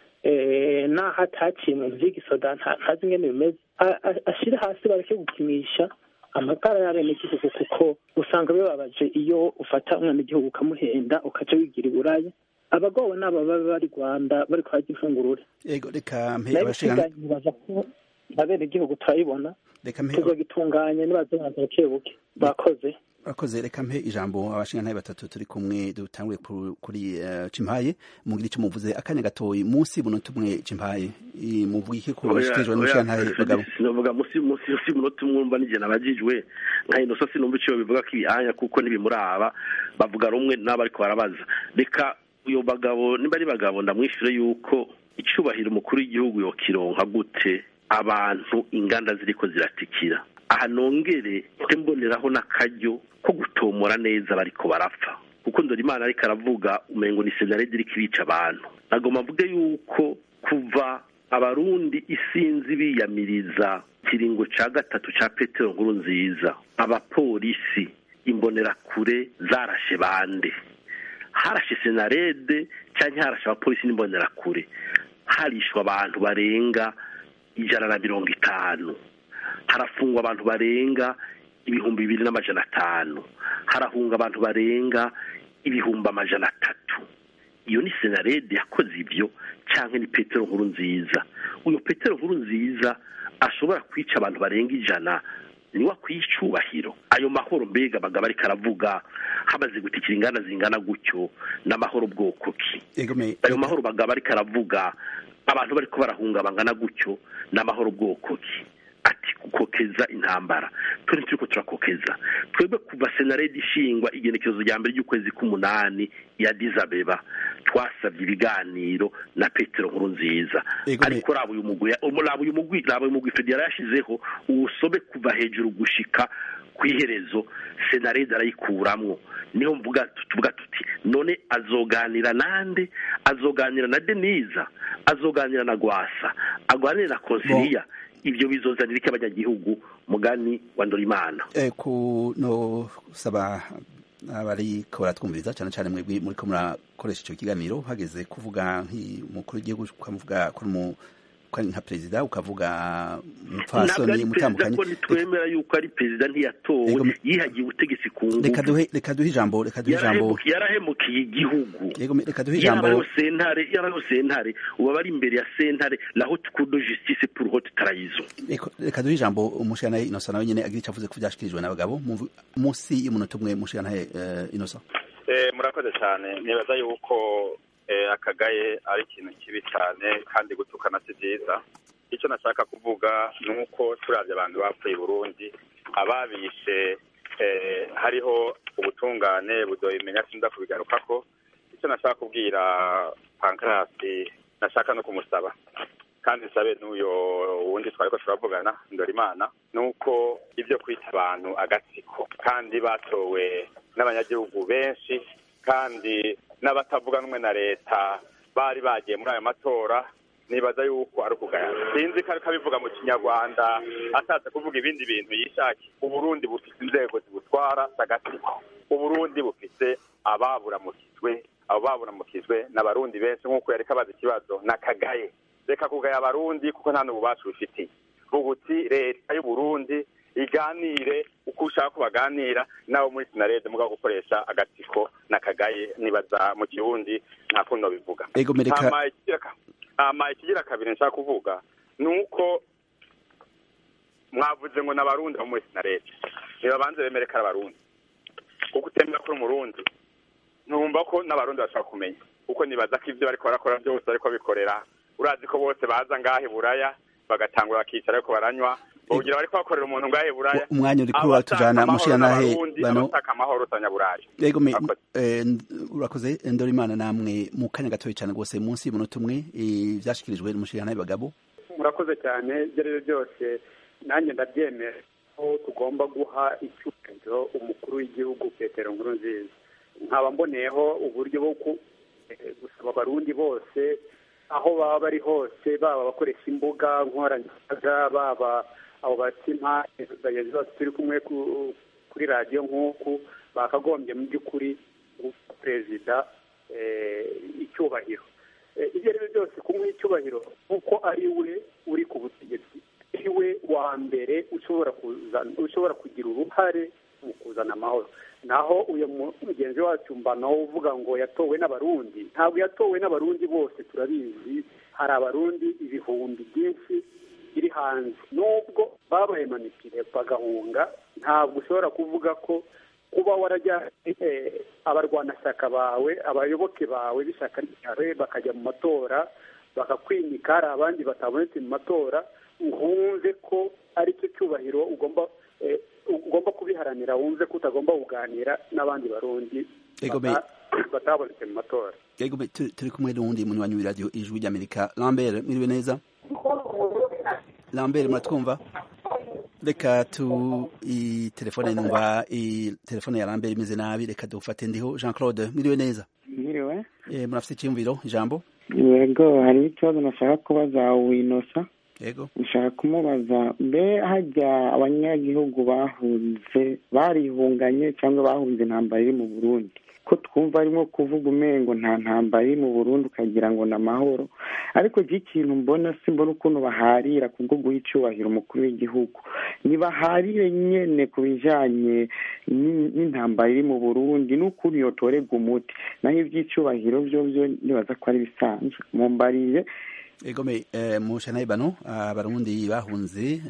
S7: eh, naho ataciye mu bintu vy'igisoda nta- ntazi ingene bimeze A- a- ashire hasi bareke gukinisha amagara y'abenegihugu kuko usanga bibabaje iyo ufata umwenegihugu ukamuhenda ukaca wigira iburaya abagowe n'aba baba bari rwanda bariko barya imfungurure
S1: ego reka mpe
S7: nayo
S1: abashingana
S7: isigaye nibaza ko abenegihugu turayibona
S1: reka mpe
S7: tuzogitunganya nibazobanza buke buke bakoze
S1: Akoze reka mpe ijambo abashingantahe batatu turi kumwe dutanguye ku- kuri eh, Cimpaye mugira icyo muvuze akanya gatoyi munsi buno tumwe Cimpaye I- muvuga iki ku bashikirijwe n'umushingantahe bagabo
S3: sinovuga musi musi musi munota umwumva n'ijye nabajijwe nka inosa sinumva icyo bivuga ko ibihanya kuko ntibimuraba bavuga rumwe n'abo ariko barabaza reka uyo bagabo niba ari bagabo ndamwishyure yuko icyubahiro umukuru w'igihugu yokironka gute abantu inganda ziriko ziratikira aha nongere mbe mboneraho n'akaryo ko gutomora neza bariko barapfa kuko ndora imana ariko aravuga umengo ni senarede iriko ibica abantu nagomba mvuge yuko kuva abarundi isinzi biyamiriza kiringo ca gatatu ca petero nkuru nziza abapolisi imbonerakure zarashe bande harashe senarede cyangwa harashe abapolisi n'imbonerakure harishwa abantu barenga ijana na mirongo itanu harafungwa abantu barenga ibihumbi bibiri n'amajana atanu harahunga abantu barenga ibihumbi amajana atatu iyo ni senarede yakoze ibyo cyangwa ni petero nkuru nziza uyu petero nkuru nziza ashobora kwica abantu barenga ijana niwe akwiye icyubahiro ayo mahoro mbega bagaba ariko aravuga hamaze gutikira inganda zingana gutyo n'amahoro bwoko ki
S1: ego me
S3: ayo mahoro bagaba ariko aravuga abantu bariko barahunga bangana gutyo n'amahoro bwoko ki ati gukokeza intambara turi turiko turakokeza twebwe kuva senarede ishingwa igenekerezo rya mbere ry'ukwezi k'umunani ya dizabeba twasabye ibiganiro na petero nkuru nziza
S1: Ego me-
S3: ariko raba uyu mugwi raba uyu mugwi raba uyu mugwi federa yashizeho uwusobe kuva hejuru gushika ku iherezo senarede arayikuramwo niho mvuga tuvuga tuti none azoganira nande azoganira na deniza azoganira na gwasa aganire na konsiliya ibyo bizozanira iki abanyagihugu mugani wa ndorimana
S1: eh, ku no saba abariko baratwumviriza cyane cyane mwebwe muriko murakoresha ico kiganiro hageze kuvuga nk'umukuru w'igihugu ukamuvuga ko ari umu- ko ari nka perezida ukavuga
S3: ntabwo
S1: umupfasoni
S3: ari perezida
S1: mutandukanye
S3: ko ntitwemera yuko ari perezida ntiyatowe
S1: Ego me-
S3: yihagiye ubutegetsi ku
S1: reka
S3: ngufu
S1: duhe reka duhe ijambo reka duhe ijambo
S3: Yarahemukiye- yarahemukiye igihugu
S1: yego me- reka duhe ijambo
S3: yaraho sentare yaraho sentare uba bari imbere ya sentare la haute cour de justice pour haute trahison
S1: Eko- reka duhe ijambo umushingantahe Innocent nawe nyene agira icyo avuze ku vyashikirijwe n'abagabo Mumvu- munsi y'umunota umwe umushingantahe eh, Innocent
S2: Eh, murakoze cyane nibaza yuko eh, akagaye ari ikintu kibi cyane kandi gutukana si byiza icyo nashaka kuvuga ni uko turabye abantu bapfuye i burundi ababishe eh, hariho ubutungane budoyimenya sinda kubigarukako icyo nashaka kubwira pankarasi nashaka no kumusaba kandi nsabe n'uyo wundi twariko turavugana ndorimana ni uko ibyo kwita abantu agatsiko kandi batowe n'abanyagihugu benshi kandi n'abatavuga n'umwe na leta bari bagiye muri ayo matora nibaza yuko ari ukugaya sinzi ko ariko abivuga mu kinyarwanda ashatse kuvuga ibindi bintu yishaki uburundi bufite inzego zibutwara z'agatsiko uburundi bufite ababuramukijwe abo baburamukijwe n'abarundi benshi nk'uko yareka abaza ikibazo n'akagaye reka kugaya abarundi kuko nta n'ububasha bifitiye ubuti leta y'uburundi iganire uko ushaka ko baganira nabo muri sinarede mugabo gukoresha agatsiko n'akagaye nibaza mu kirundi nta kundi bivuga
S1: ego mereka
S2: hama ikigira kabiri nshaka kuvuga ni uko mwavuze ngo n'abarundi bo muri sinarede ntibabanze bemere ko ari abarundi kuko utemera ko uri umurundi ntumva ko n'abarundi bashobora kumenya kuko nibaza ko ibyo bariko barakora byose bariko bikorera urazi ko bose baza ngahe buraya bagatangura bakicara ariko baranywa ugira bariko bakorera umuntu ngahe buraya
S1: umwanya uri kuri watujana mushiranahe
S2: bano abashaka amahoro utanyaburayi
S1: yego me urakoze ndorimana namwe mu kanya gatoya cyane rwose munsi y'umunota umwe vyashikirijwe n'umushiranahe bagabo
S4: murakoze cyane ibyo ari byo byose nanjye ndabyemera ko tugomba guha icyubahiro umukuru w'igihugu petero nkuru nziza nkaba mboneyeho uburyo bwo gusaba abarundi bose aho baba bari hose baba abakoresha imbuga nkoranyambaga baba abo batima bagenzi bose turi kumwe kuri radiyo nk'uku bakagombye mu by'ukuri perezida icyubahiro ibyo ari byo byose kumuha icyubahiro kuko ari we uri ku butegetsi ari we wa mbere ushobora kugira uruhare mu kuzana amahoro naho uyu mugenzi wacu mbanaho uvuga ngo yatowe n'abarundi ntabwo yatowe n'abarundi bose turabizi hari abarundi ibihumbi byinshi biri hanze nubwo babaye manipire bagahunga ntabwo ushobora kuvuga ko kuba warajya abarwanashyaka bawe abayoboke bawe b'ishyaka ryawe bakajya mu matora bakakwimika hari abandi batabonetse mu matora wumve ko ari cyo cyubahiro ugomba ugomba kubiharanira wumve ko utagomba kuganira n'abandi barundi batabonetse mu matora
S1: turi kumwe n'uwundi munywanyi w'iradiyo ijwi ry'amerika lambert mwiriwe neza lambert muratwumva reka tu telefone numva telefone ya lambert imeze nabi reka dufate ndiho jean claude mwiriwe neza
S8: mwiriwe
S1: murafite icyiyumviro ijambo
S8: yego hariho ikibazo nashaka kubaza winosa
S1: yego
S8: nshaka kumubaza mbe hajya abanyagihugu bahunze barihunganye cyangwa bahunze intambara iri mu burundi ko twumva arimo kuvuga umengo nta ntambara iri mu burundi ukagira ngo ni amahoro ariko iki kintu mbona simbona ukuntu baharira kubwo guha icyubahiro umukuru w'igihugu ntibaharire nyine ku bijyanye n'intambara iri mu burundi n'ukuntu yotorerwa umuti naho iby'icyubahiro byo byo nibaza ko ari bisanzwe mumbariye
S1: egome mushanaye bano abarundi bahunze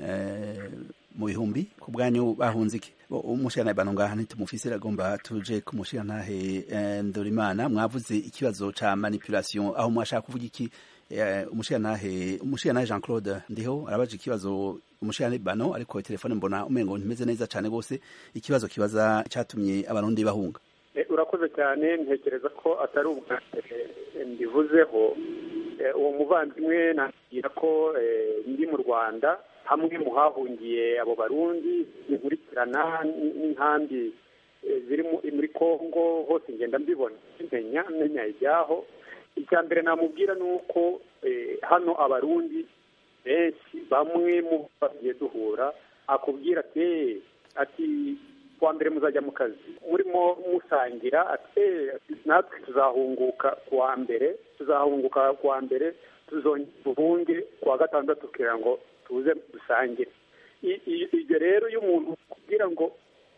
S1: mu bihumbi ku bwanyu bahunze iki umushanaye bano ngaha ntitumufise agomba tuje kumushirantahe ndorimana mwavuze ikibazo ca manipulation aho mwashaka kuvuga iki umushirantahe umushirantahe Jean Claude ndiho arabaje ikibazo umushirantahe bano ariko telefone mbona umengo ntimeze neza cyane gose ikibazo kibaza cyatumye abarundi bahunga
S4: urakoze cyane ntekereza ko atari ubwa mbivuzeho uwo muvandimwe nakira ko ndi mu rwanda hamwe mu hahungiye abo barundi inkurikirana n'inkambi ziri muri congo hose ngenda mbibona menya menya ibyaho icya mbere namubwira ni uko hano abarundi benshi bamwe mu bagiye duhura akubwira ati ati kuwa mbere muzajya mu kazi murimo musangira ati natwe tuzahunguka kuwa mbere tuzahunguka kuwa mbere tuzongera tubunge kuwa gatandatu kugira ngo tuze dusangire ibyo rero iyo umuntu kubwira ngo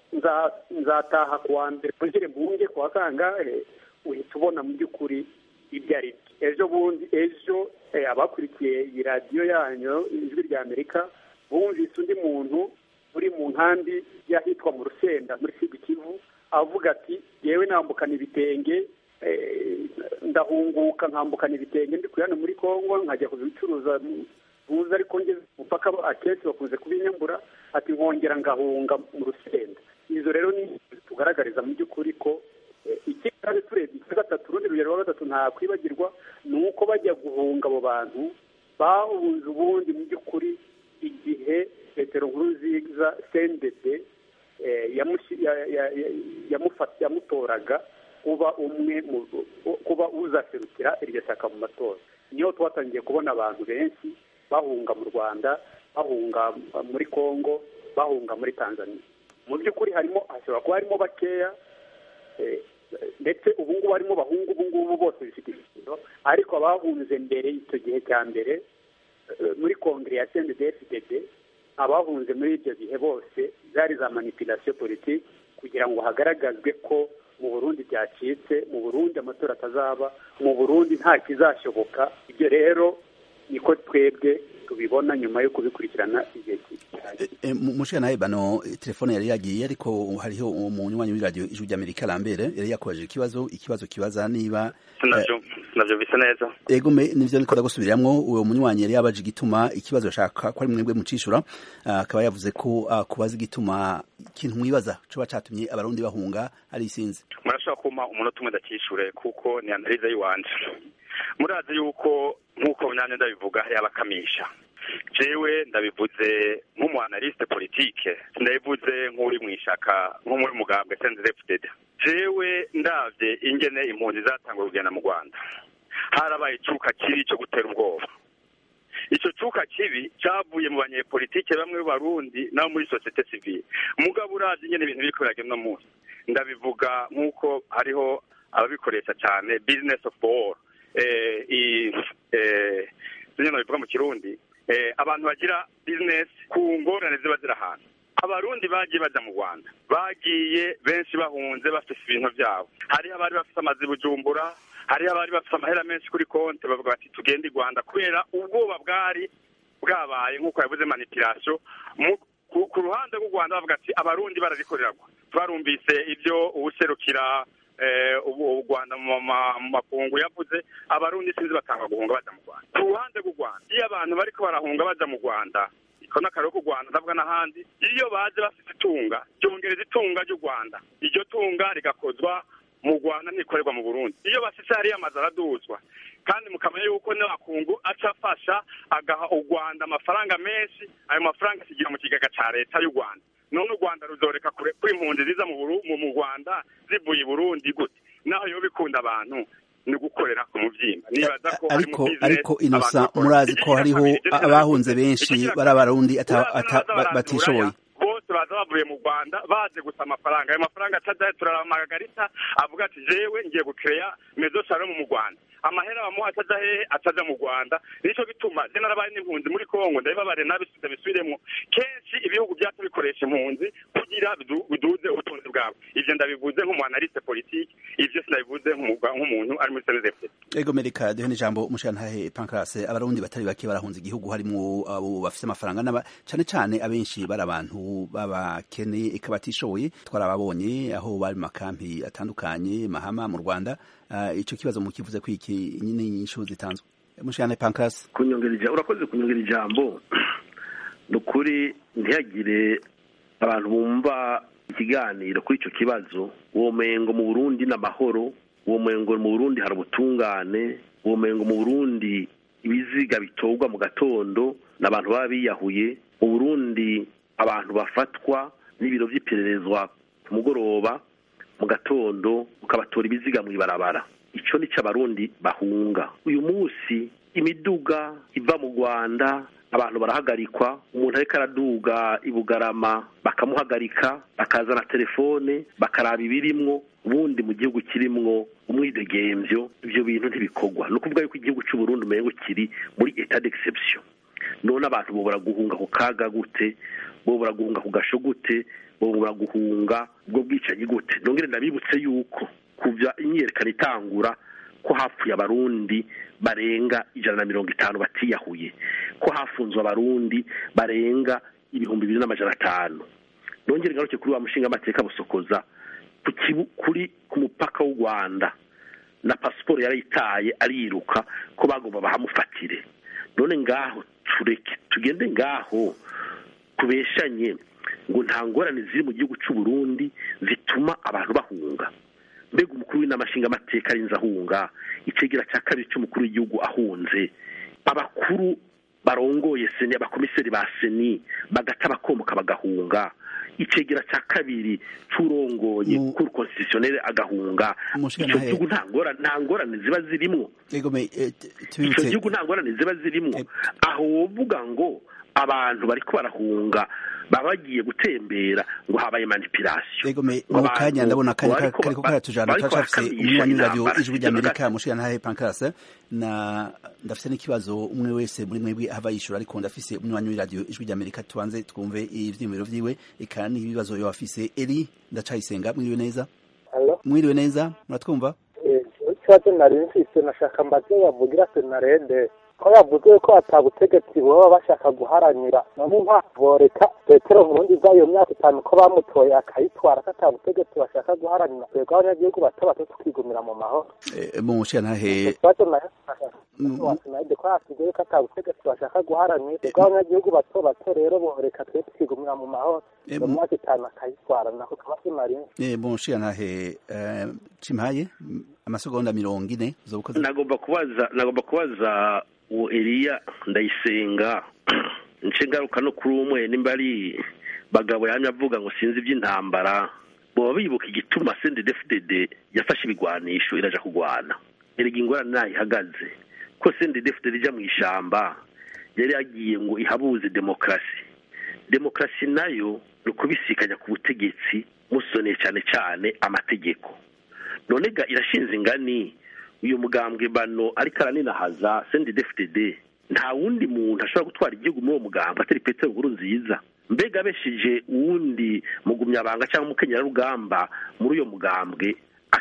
S4: nzataha kuwa mbere twongere mbunge kuwa kangahe uhita ubona mu by'ukuri ibyo ari byo ejo bundi ejo abakurikiye iyi radiyo yanyu ijwi rya amerika bumvise undi muntu uri mu nkambi y'ahitwa mu rusenda muri kivu avuga ati yewe nambukana ibitenge ndahunguka nkambukana ibitenge ndi kuyana muri congo nkajya kubicuruza buza ariko ngeze umupaka akenshi bakunze kubinyambura ati nkongera ngahunga mu rusenda izo rero ni tugaragariza mu by'ukuri ko ikindi kandi turebye icya gatatu urundi rugero rwa gatatu ntakwibagirwa ni uko bajya guhunga abo bantu bahunze ubundi mu by'ukuri igihe petero nkuru nziza sendede yamutoraga kuba umwe kuba uzaserukira iryo shyaka mu matora niho twatangiye kubona abantu benshi bahunga mu rwanda bahunga muri congo bahunga muri tanzania mu by'ukuri harimo hashobora kuba harimo bakeya ndetse ubu ngubu harimo bahungu ubu ngubu bose bifite ishingiro ariko abahunze mbere icyo gihe cya mbere muri kongere ya cndfdd abahunze muri ibyo bihe bose zari za manipulation politiki kugira ngo hagaragazwe ko mu burundi byacitse mu burundi amatora atazaba mu burundi nta kizashoboka ibyo rero niko twebwe tubibona nyuma yo kubikurikirana igihe
S1: mushika nawe bano telefone yari yagiye ariko hariho umunywanyi w'iradiyo ijwi ry'amerika lambere yari yakubajije ikibazo ikibazo kibaza niba
S2: navyo bisa neza
S1: ego nivyo niko ndagusubiramwo uwo munywanyi yari yabaje igituma ikibazo ashaka ko ari mwebwe mucishura akaba yavuze ko kubaza igituma ikintu mwibaza coba catumye abarundi bahunga ari isinzi
S2: murashobora kumpa umunota umwe ndakishure kuko ni analize y'iwanje murazi yuko nk'uko myanya ndabivuga yabakamisha jewe ndabivuze nk'umuanaliste politike ndabivuze nk'uri mu ishaka nko muri mugambwe sendefudede jewe ndavye ingene impunzi zatangwa kugenda mu rwanda harabaye icuka kibi cyo gutera ubwoba ico cuka kibi cavuye mu banyepolitike bamwe b'abarundi nabo muri societe civile mugabo uravye ingene ibintu biriko biragenda uno munsi ndabivuga nk'uko hariho ababikoresha cyane business of war zimwe bivuga mu kirundi abantu bagira business ku ngorane ziba ziri ahantu abarundi bagiye baja mu rwanda bagiye benshi bahunze bafise ibintu vyabo hariho abari bafise amazi bujumbura hariho abari bafise amahera menshi kuri konti bavuga bati tugende i rwanda kubera ubwoba bwari bwabaye nk'uko yavuze manipulation ku ruhande rw'u rwanda bavuga ati abarundi bararikoreragwa twarumvise ibyo uwuserukira u rwanda mu makungu yavuze abarundi sinzi batanga guhunga baja mu rwanda ku ruhande rw'u rwanda iyo abantu bariko barahunga baja mu rwanda ko n'akarere k'u rwanda ndavuga n'ahandi iyo baje bafite itunga ryongereza itunga ry'u rwanda iryo tunga rigakozwa mu rwanda ntikorerwa mu burundi iyo bashitse hariyo amazu araduzwa kandi mukamenya yuko n'abakungu aca afasha agaha u rwanda amafaranga menshi ayo mafaranga asigira mu kigega ca leta y'u rwanda none u rwanda ruzoreka kure ko impunzi ziza mu rwanda zivuye i burundi gute naho yo bikunda abantu ni gukorera ku muvyimba nibaza ko
S1: ariko ariko inosa murazi ko hariho abahunze benshi bari abarundi batishoboye
S2: bose baza bavuye mu rwanda baje gusa amafaranga ayo mafaranga acaja turaramagarita avuga ati jewe ngiye gukereya mezo shalom mu rwanda amahera bamuha ataja hehe ataja mu rwanda nico gituma je narabaye n'impunzi muri kongo ndabibabare nabisubiza bisubiremwo kenshi ibihugu vyacu bikoresha impunzi kugira biduze ubutunzi bwabo ivyo ndabivuze nk'umuanaliste politike ivyo sinabivuze nk'umuntu ari muri snzf
S1: ego merika duhe n'ijambo mushantahe pankrase abarundi batari bake barahunze igihugu harimwo abo bafise amafaranga n'aba cane cane abenshi bari abantu b'abakene eka batishoboye twarababonye aho bari mu makampi atandukanye mahama mu rwanda ico kibazo mukivuze ko iki nyine inyishu zitanzwe mushane pancras
S3: kunyongera ijambo urakoze kunyongera ijambo ni ukuri ntihagire abantu bumva ikiganiro kuri icyo kibazo uwo mengo mu burundi n'amahoro uwo mengo mu burundi hari ubutungane uwo mengo mu burundi ibiziga bitorwa mu gatondo n'abantu baba biyahuye mu burundi abantu bafatwa n'ibiro by'ipererezwa ku mugoroba mu gatondo ukabatora ibiziga mu ibarabara icyo ni cyo abarundi bahunga uyu munsi imiduga iva mu rwanda abantu barahagarikwa umuntu ariko araduga i bugarama bakamuhagarika bakazana telefone bakaraba ibirimwo ubundi mu gihugu kirimwo umwidegemvyo ibyo bintu ntibikorwa ni ukuvuga yuko igihugu cy'uburundi umengo kiri muri etat d'exception none abantu bobora guhunga ku kaga gute bobora guhunga ku gasho gute bobora guhunga ubwo bwicanyi gute nongere ndabibutse yuko kuva imyiyerekano itangura ko hapfuye abarundi barenga ijana na mirongo itanu batiyahuye ko hafunzwe abarundi barenga ibihumbi bibiri n'amajana atanu nongere ngaruke kuri wa mushinga amateka busokoza kuri ku mupaka w'u rwanda na pasiporo yarayitaye ariruka ko bagomba bahamufatire none ngaho tureke tugende ngaho tubeshanye ngo nta ngorane ziri mu gihugu cy'u Burundi zituma abantu bahunga mbega umukuru w'inamashinga amateka arinze ahunga icegera cya kabiri cy'umukuru w'igihugu ahunze abakuru barongoye seni abakomiseri ba seni bagata bakomoka bagahunga icegera cya kabiri c'urongoye kuri constitutionnel agahunga icyo gihugu nta ngorane ziba zirimwo icyo gihugu nta ngorane ziba zirimwo aho wovuga ngo abantu bariko barahunga baba bagiye gutembera ngo habaye manipulation
S1: Ego me
S3: Ngo
S1: mu
S3: abantu
S1: kanya ndabona akanya
S3: bariko
S1: kariko
S3: ba-
S1: karatujana
S3: bariko
S1: turacafise
S3: bakamisha
S1: umunywanyi w'iradiyo
S3: intambara.
S1: ijwi ry'amerika mushira ntahe pankarase na ndafise n'ikibazo umwe wese muri mwebwe ahava yishura ariko ndafise umunywanyi w'iradiyo ijwi ry'amerika tubanze twumve ivyiyumviro vyiwe eka n'ibibazo yoba afise eri ndacayisenga mwiriwe neza
S9: Halo?
S1: mwiriwe neza muratwumva
S9: ikibazo nari mfise nashaka mbaze yavugira senarede ko yavuze ko ata butegetsi baba bashaka guharanira none mpamvu reka petero nkurundi za iyo myaka itanu ko bamutoye akayitwara ko ata butegetsi bashaka guharanira twebwe abanyagihugu bato bato tukigumira mu mahoro
S1: Eh, mu mushira ntahe
S9: ikibazo nayo senarede ko yasigaye ko ata butegetsi bashaka guharanira twebwe abanyagihugu bato bato rero boreka twe tukigumira mu mahoro
S1: Eh,
S9: iyo
S1: mu-
S9: myaka itanu akayitwara nako kaba senari
S1: eh, mu mushira ntahe eh, cimpaye m- amasegonda mirongo ine uzoba ukoze
S3: nagomba kubaza nagomba kubaza uwo Eliya ndayisenga nce ngaruka no kuri umwe nimba ari bagabo yamye avuga ngo sinzi iby'intambara boba bibuka igituma CNDD-FDD yafashe ibigwanisho iraja kugwana erega ingorane nayo ihagaze ko CNDD-FDD ija mu ishamba yari yagiye ngo ihabuze demokarasi demokarasi nayo ni ukubisikanya ku butegetsi musoneye cyane cyane amategeko none ga irashinze ingani uyu mugambwe bano ariko araninahaza CNDD-FDD nta wundi muntu ashobora gutwara igihugu muri uwo mugambwe atari Petero Nkuru nziza mbega abeshije uwundi mugumyabanga cyangwa umukenyerarugamba muri uyo mugambwe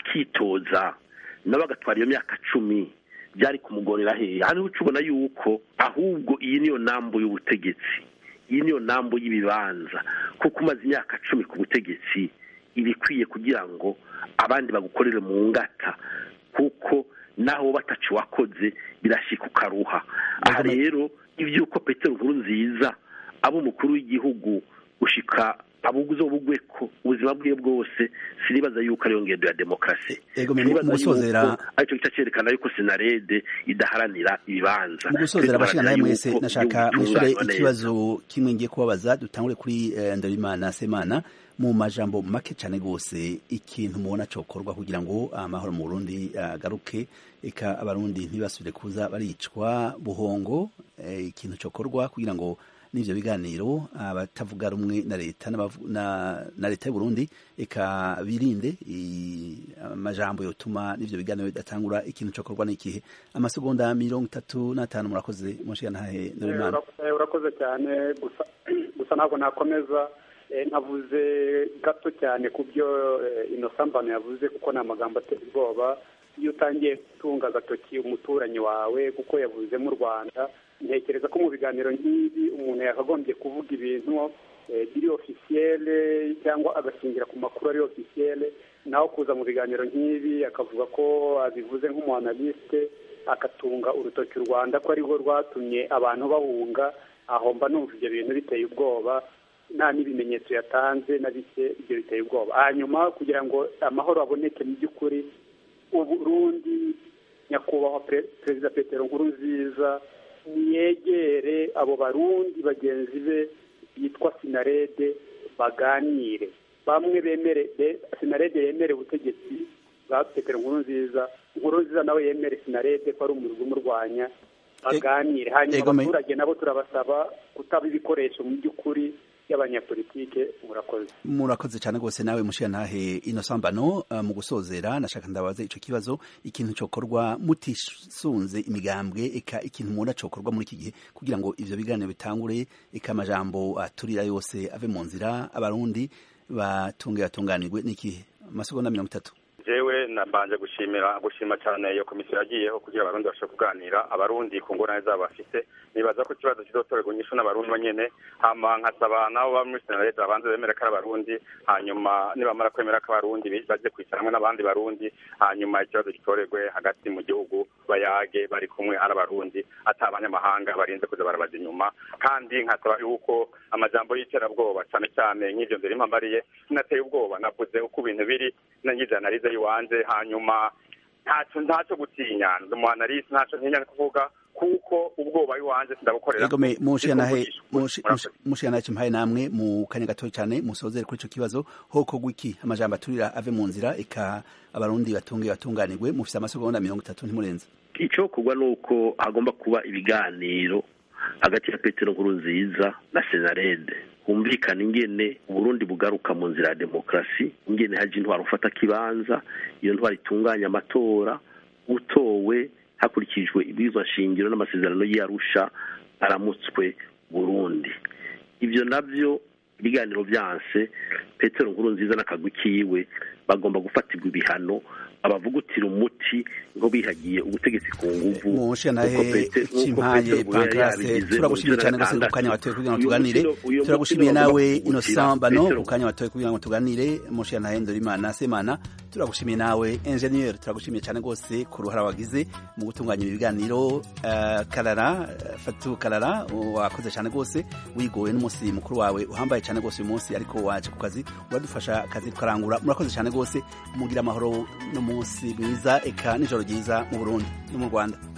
S3: akitoza nawe agatwara iyo myaka cumi byari kumugorera hehe hano uca ubona yuko ahubwo iyi niyo nambu y'ubutegetsi iyi niyo nambu y'ibibanza kuko umaze imyaka cumi ku butegetsi ibikwiye kugira ngo abandi bagukorere mu ngata kuko naho batacu wakoze birashika ukaruha aha rero iby'uko petero nkuru nziza aba umukuru w'igihugu ushika abuguzo bugwe ko ubuzima bwe bwose sinibaza yuko ariyo ngendo ya demokarasi
S1: Ego, me-
S3: Sinibaza
S1: mu gusozera-
S3: yuko aricyo gice cyerekana yuko senarede idaharanira ibibanza
S1: mu gusozera abashira nawe mwese
S3: Yuko
S1: nashaka
S3: igihugu
S1: mwishure
S3: gitunganywa neza.
S1: ikibazo kimwe ngiye kubabaza dutangure kuri eh, Ndabimana Semana mu majambo make cane gose ikintu mubona cokorwa kugira ngo amahoro mu Burundi agaruke eka abarundi ntibasubire kuza baricwa buhongo eh, ikintu cokorwa kugira ngo n'ivyo biganiro abatavuga rumwe na leta n'abavu- na, na leta y'u Burundi eka birinde i- amajambo yotuma n'ivyo biganiro bidatangura ikintu cokorwa n'ikihe amasegonda mirongo itatu n'atanu murakoze mushiga ntahe Ndabimana
S4: Eh, urakoze cyane gusa gusa ntabwo nakomeza Eh, nkavuze gato cyane ku byo eh, Innocent Mbano yavuze kuko ni amagambo ateye ubwoba iyo utangiye gutunga agatoki umuturanyi wawe kuko yavuze mu Rwanda ntekereza ko mu biganiro nk'ibi umuntu yakagombye kuvuga ibintu eh, biri ofisiyele cyangwa agashingira ku makuru ari ofisiyele naho kuza mu biganiro nk'ibi akavuga ko abivuze nk'umuanaliste akatunga urutoki u Rwanda ko ariho rwatumye abantu bahunga aho mba numva ibyo bintu biteye ubwoba nta n'ibimenyetso yatanze na bike ibyo biteye ubwoba hanyuma kugira ngo amahoro aboneke mu by'ukuri uburundi nyakubahwa Pre- perezida petero nkuru nziza niyegere abo barundi bagenzi be bitwa sinarede baganire bamwe bemere be- sinarede yemere ubutegetsi bwa petero nkuru nziza nkuru nziza nawe yemere sinarede ko ari umurwi umurwanya baganire hanyuma
S1: Ego, me-
S4: abaturage nabo turabasaba kutaba ibikoresho mu by'ukuri y'abanyapolitike murakoze
S1: murakoze cyane rwose nawe mushiga ntahe Innocent Mbano uh, mu gusozera nashaka ndabaza ico kibazo ikintu cokorwa mutisunze imigambwe eka ikintu mubona cokorwa muri iki gihe kugira ngo ivyo biganiro bitangure eka amajambo aturira yose ave mu nzira abarundi batunge batunganirwe n'ikihe amasegonda mirongo itatu
S2: jewe nabanje gushimira gushima cyane iyo komisiyo yagiyeho kugira abarundi bashobore kuganira abarundi ku ngorane zabo bafite nibaza ko ikibazo kizotorerwa inyishu n'abarundi bonyene hama nkasaba nabo baba muri senarete babanze bemere ko ari abarundi hanyuma nibamara kwemera ko abarundi bi- baje kwicara hamwe n'abandi barundi hanyuma ikibazo gitorerwe hagati mu gihugu bayage bari kumwe ari abarundi ata abanyamahanga barinze kuza barabaza inyuma kandi nkasaba yuko amajambo y'iterabwoba cyane cyane nk'ivyo nzira impambariye sinateye ubwoba navuze uko ibintu biri nangize analize y'iwanje hanyuma ntaco ntaco gutinya ndi umuanalisi ntaco ntinya kuvuga kuko ubwoba iwanje sindabukorera
S1: Ego me mushiga nahe
S2: Ndikuvugishwa.
S1: mushi-
S2: Murakoze.
S1: mushi- mushiga nahe cimpaye namwe mu kanya gato cyane musozere kuri ico kibazo hoko gwiki amajambo aturira ave mu nzira eka abarundi batunge batunganirwe mufise amasegonda mirongo itatu ntimurenze
S3: icyo kugwa ni uko hagomba kuba ibiganiro hagati ya petero nkuru nziza na senarede humvikana ingene uburundi bugaruka mu nzira ya demokarasi ingene haje intwaro ufata kibanza iyo ntwaro itunganya amatora utowe hakurikijwe ibwirizwa shingiro n'amasezerano y'arusha aramutswe burundi ibyo nabyo ibiganiro byanse petero nkuru nziza n'akagwi kiwe bagomba gufatirwa ibihano abavugutira umuti ngo bihagiye ubutegetsi ku nguvu
S1: mushantahe cimpaye pankrase turagushimiye cyane gose ku kanya watoye kugira ngo tuganire turagushimiye nawe innocent bano ku kanya watoye kugira ngo tuganire mushantahe ndorimana semana turagushimiye nawe ingenieur turagushimiye cyane gose ku ruhara wagize mu gutunganya ibiganiro uh, karara fatu karara wakoze cyane gose wigowe n'umunsi mukuru wawe uhambaye cyane gose uyu munsi ariko waje ku kazi uradufasha akazi tukarangura murakoze cyane gose mugira amahoro no munsi mwiza eka nijoro ryiza mu Burundi no mu Rwanda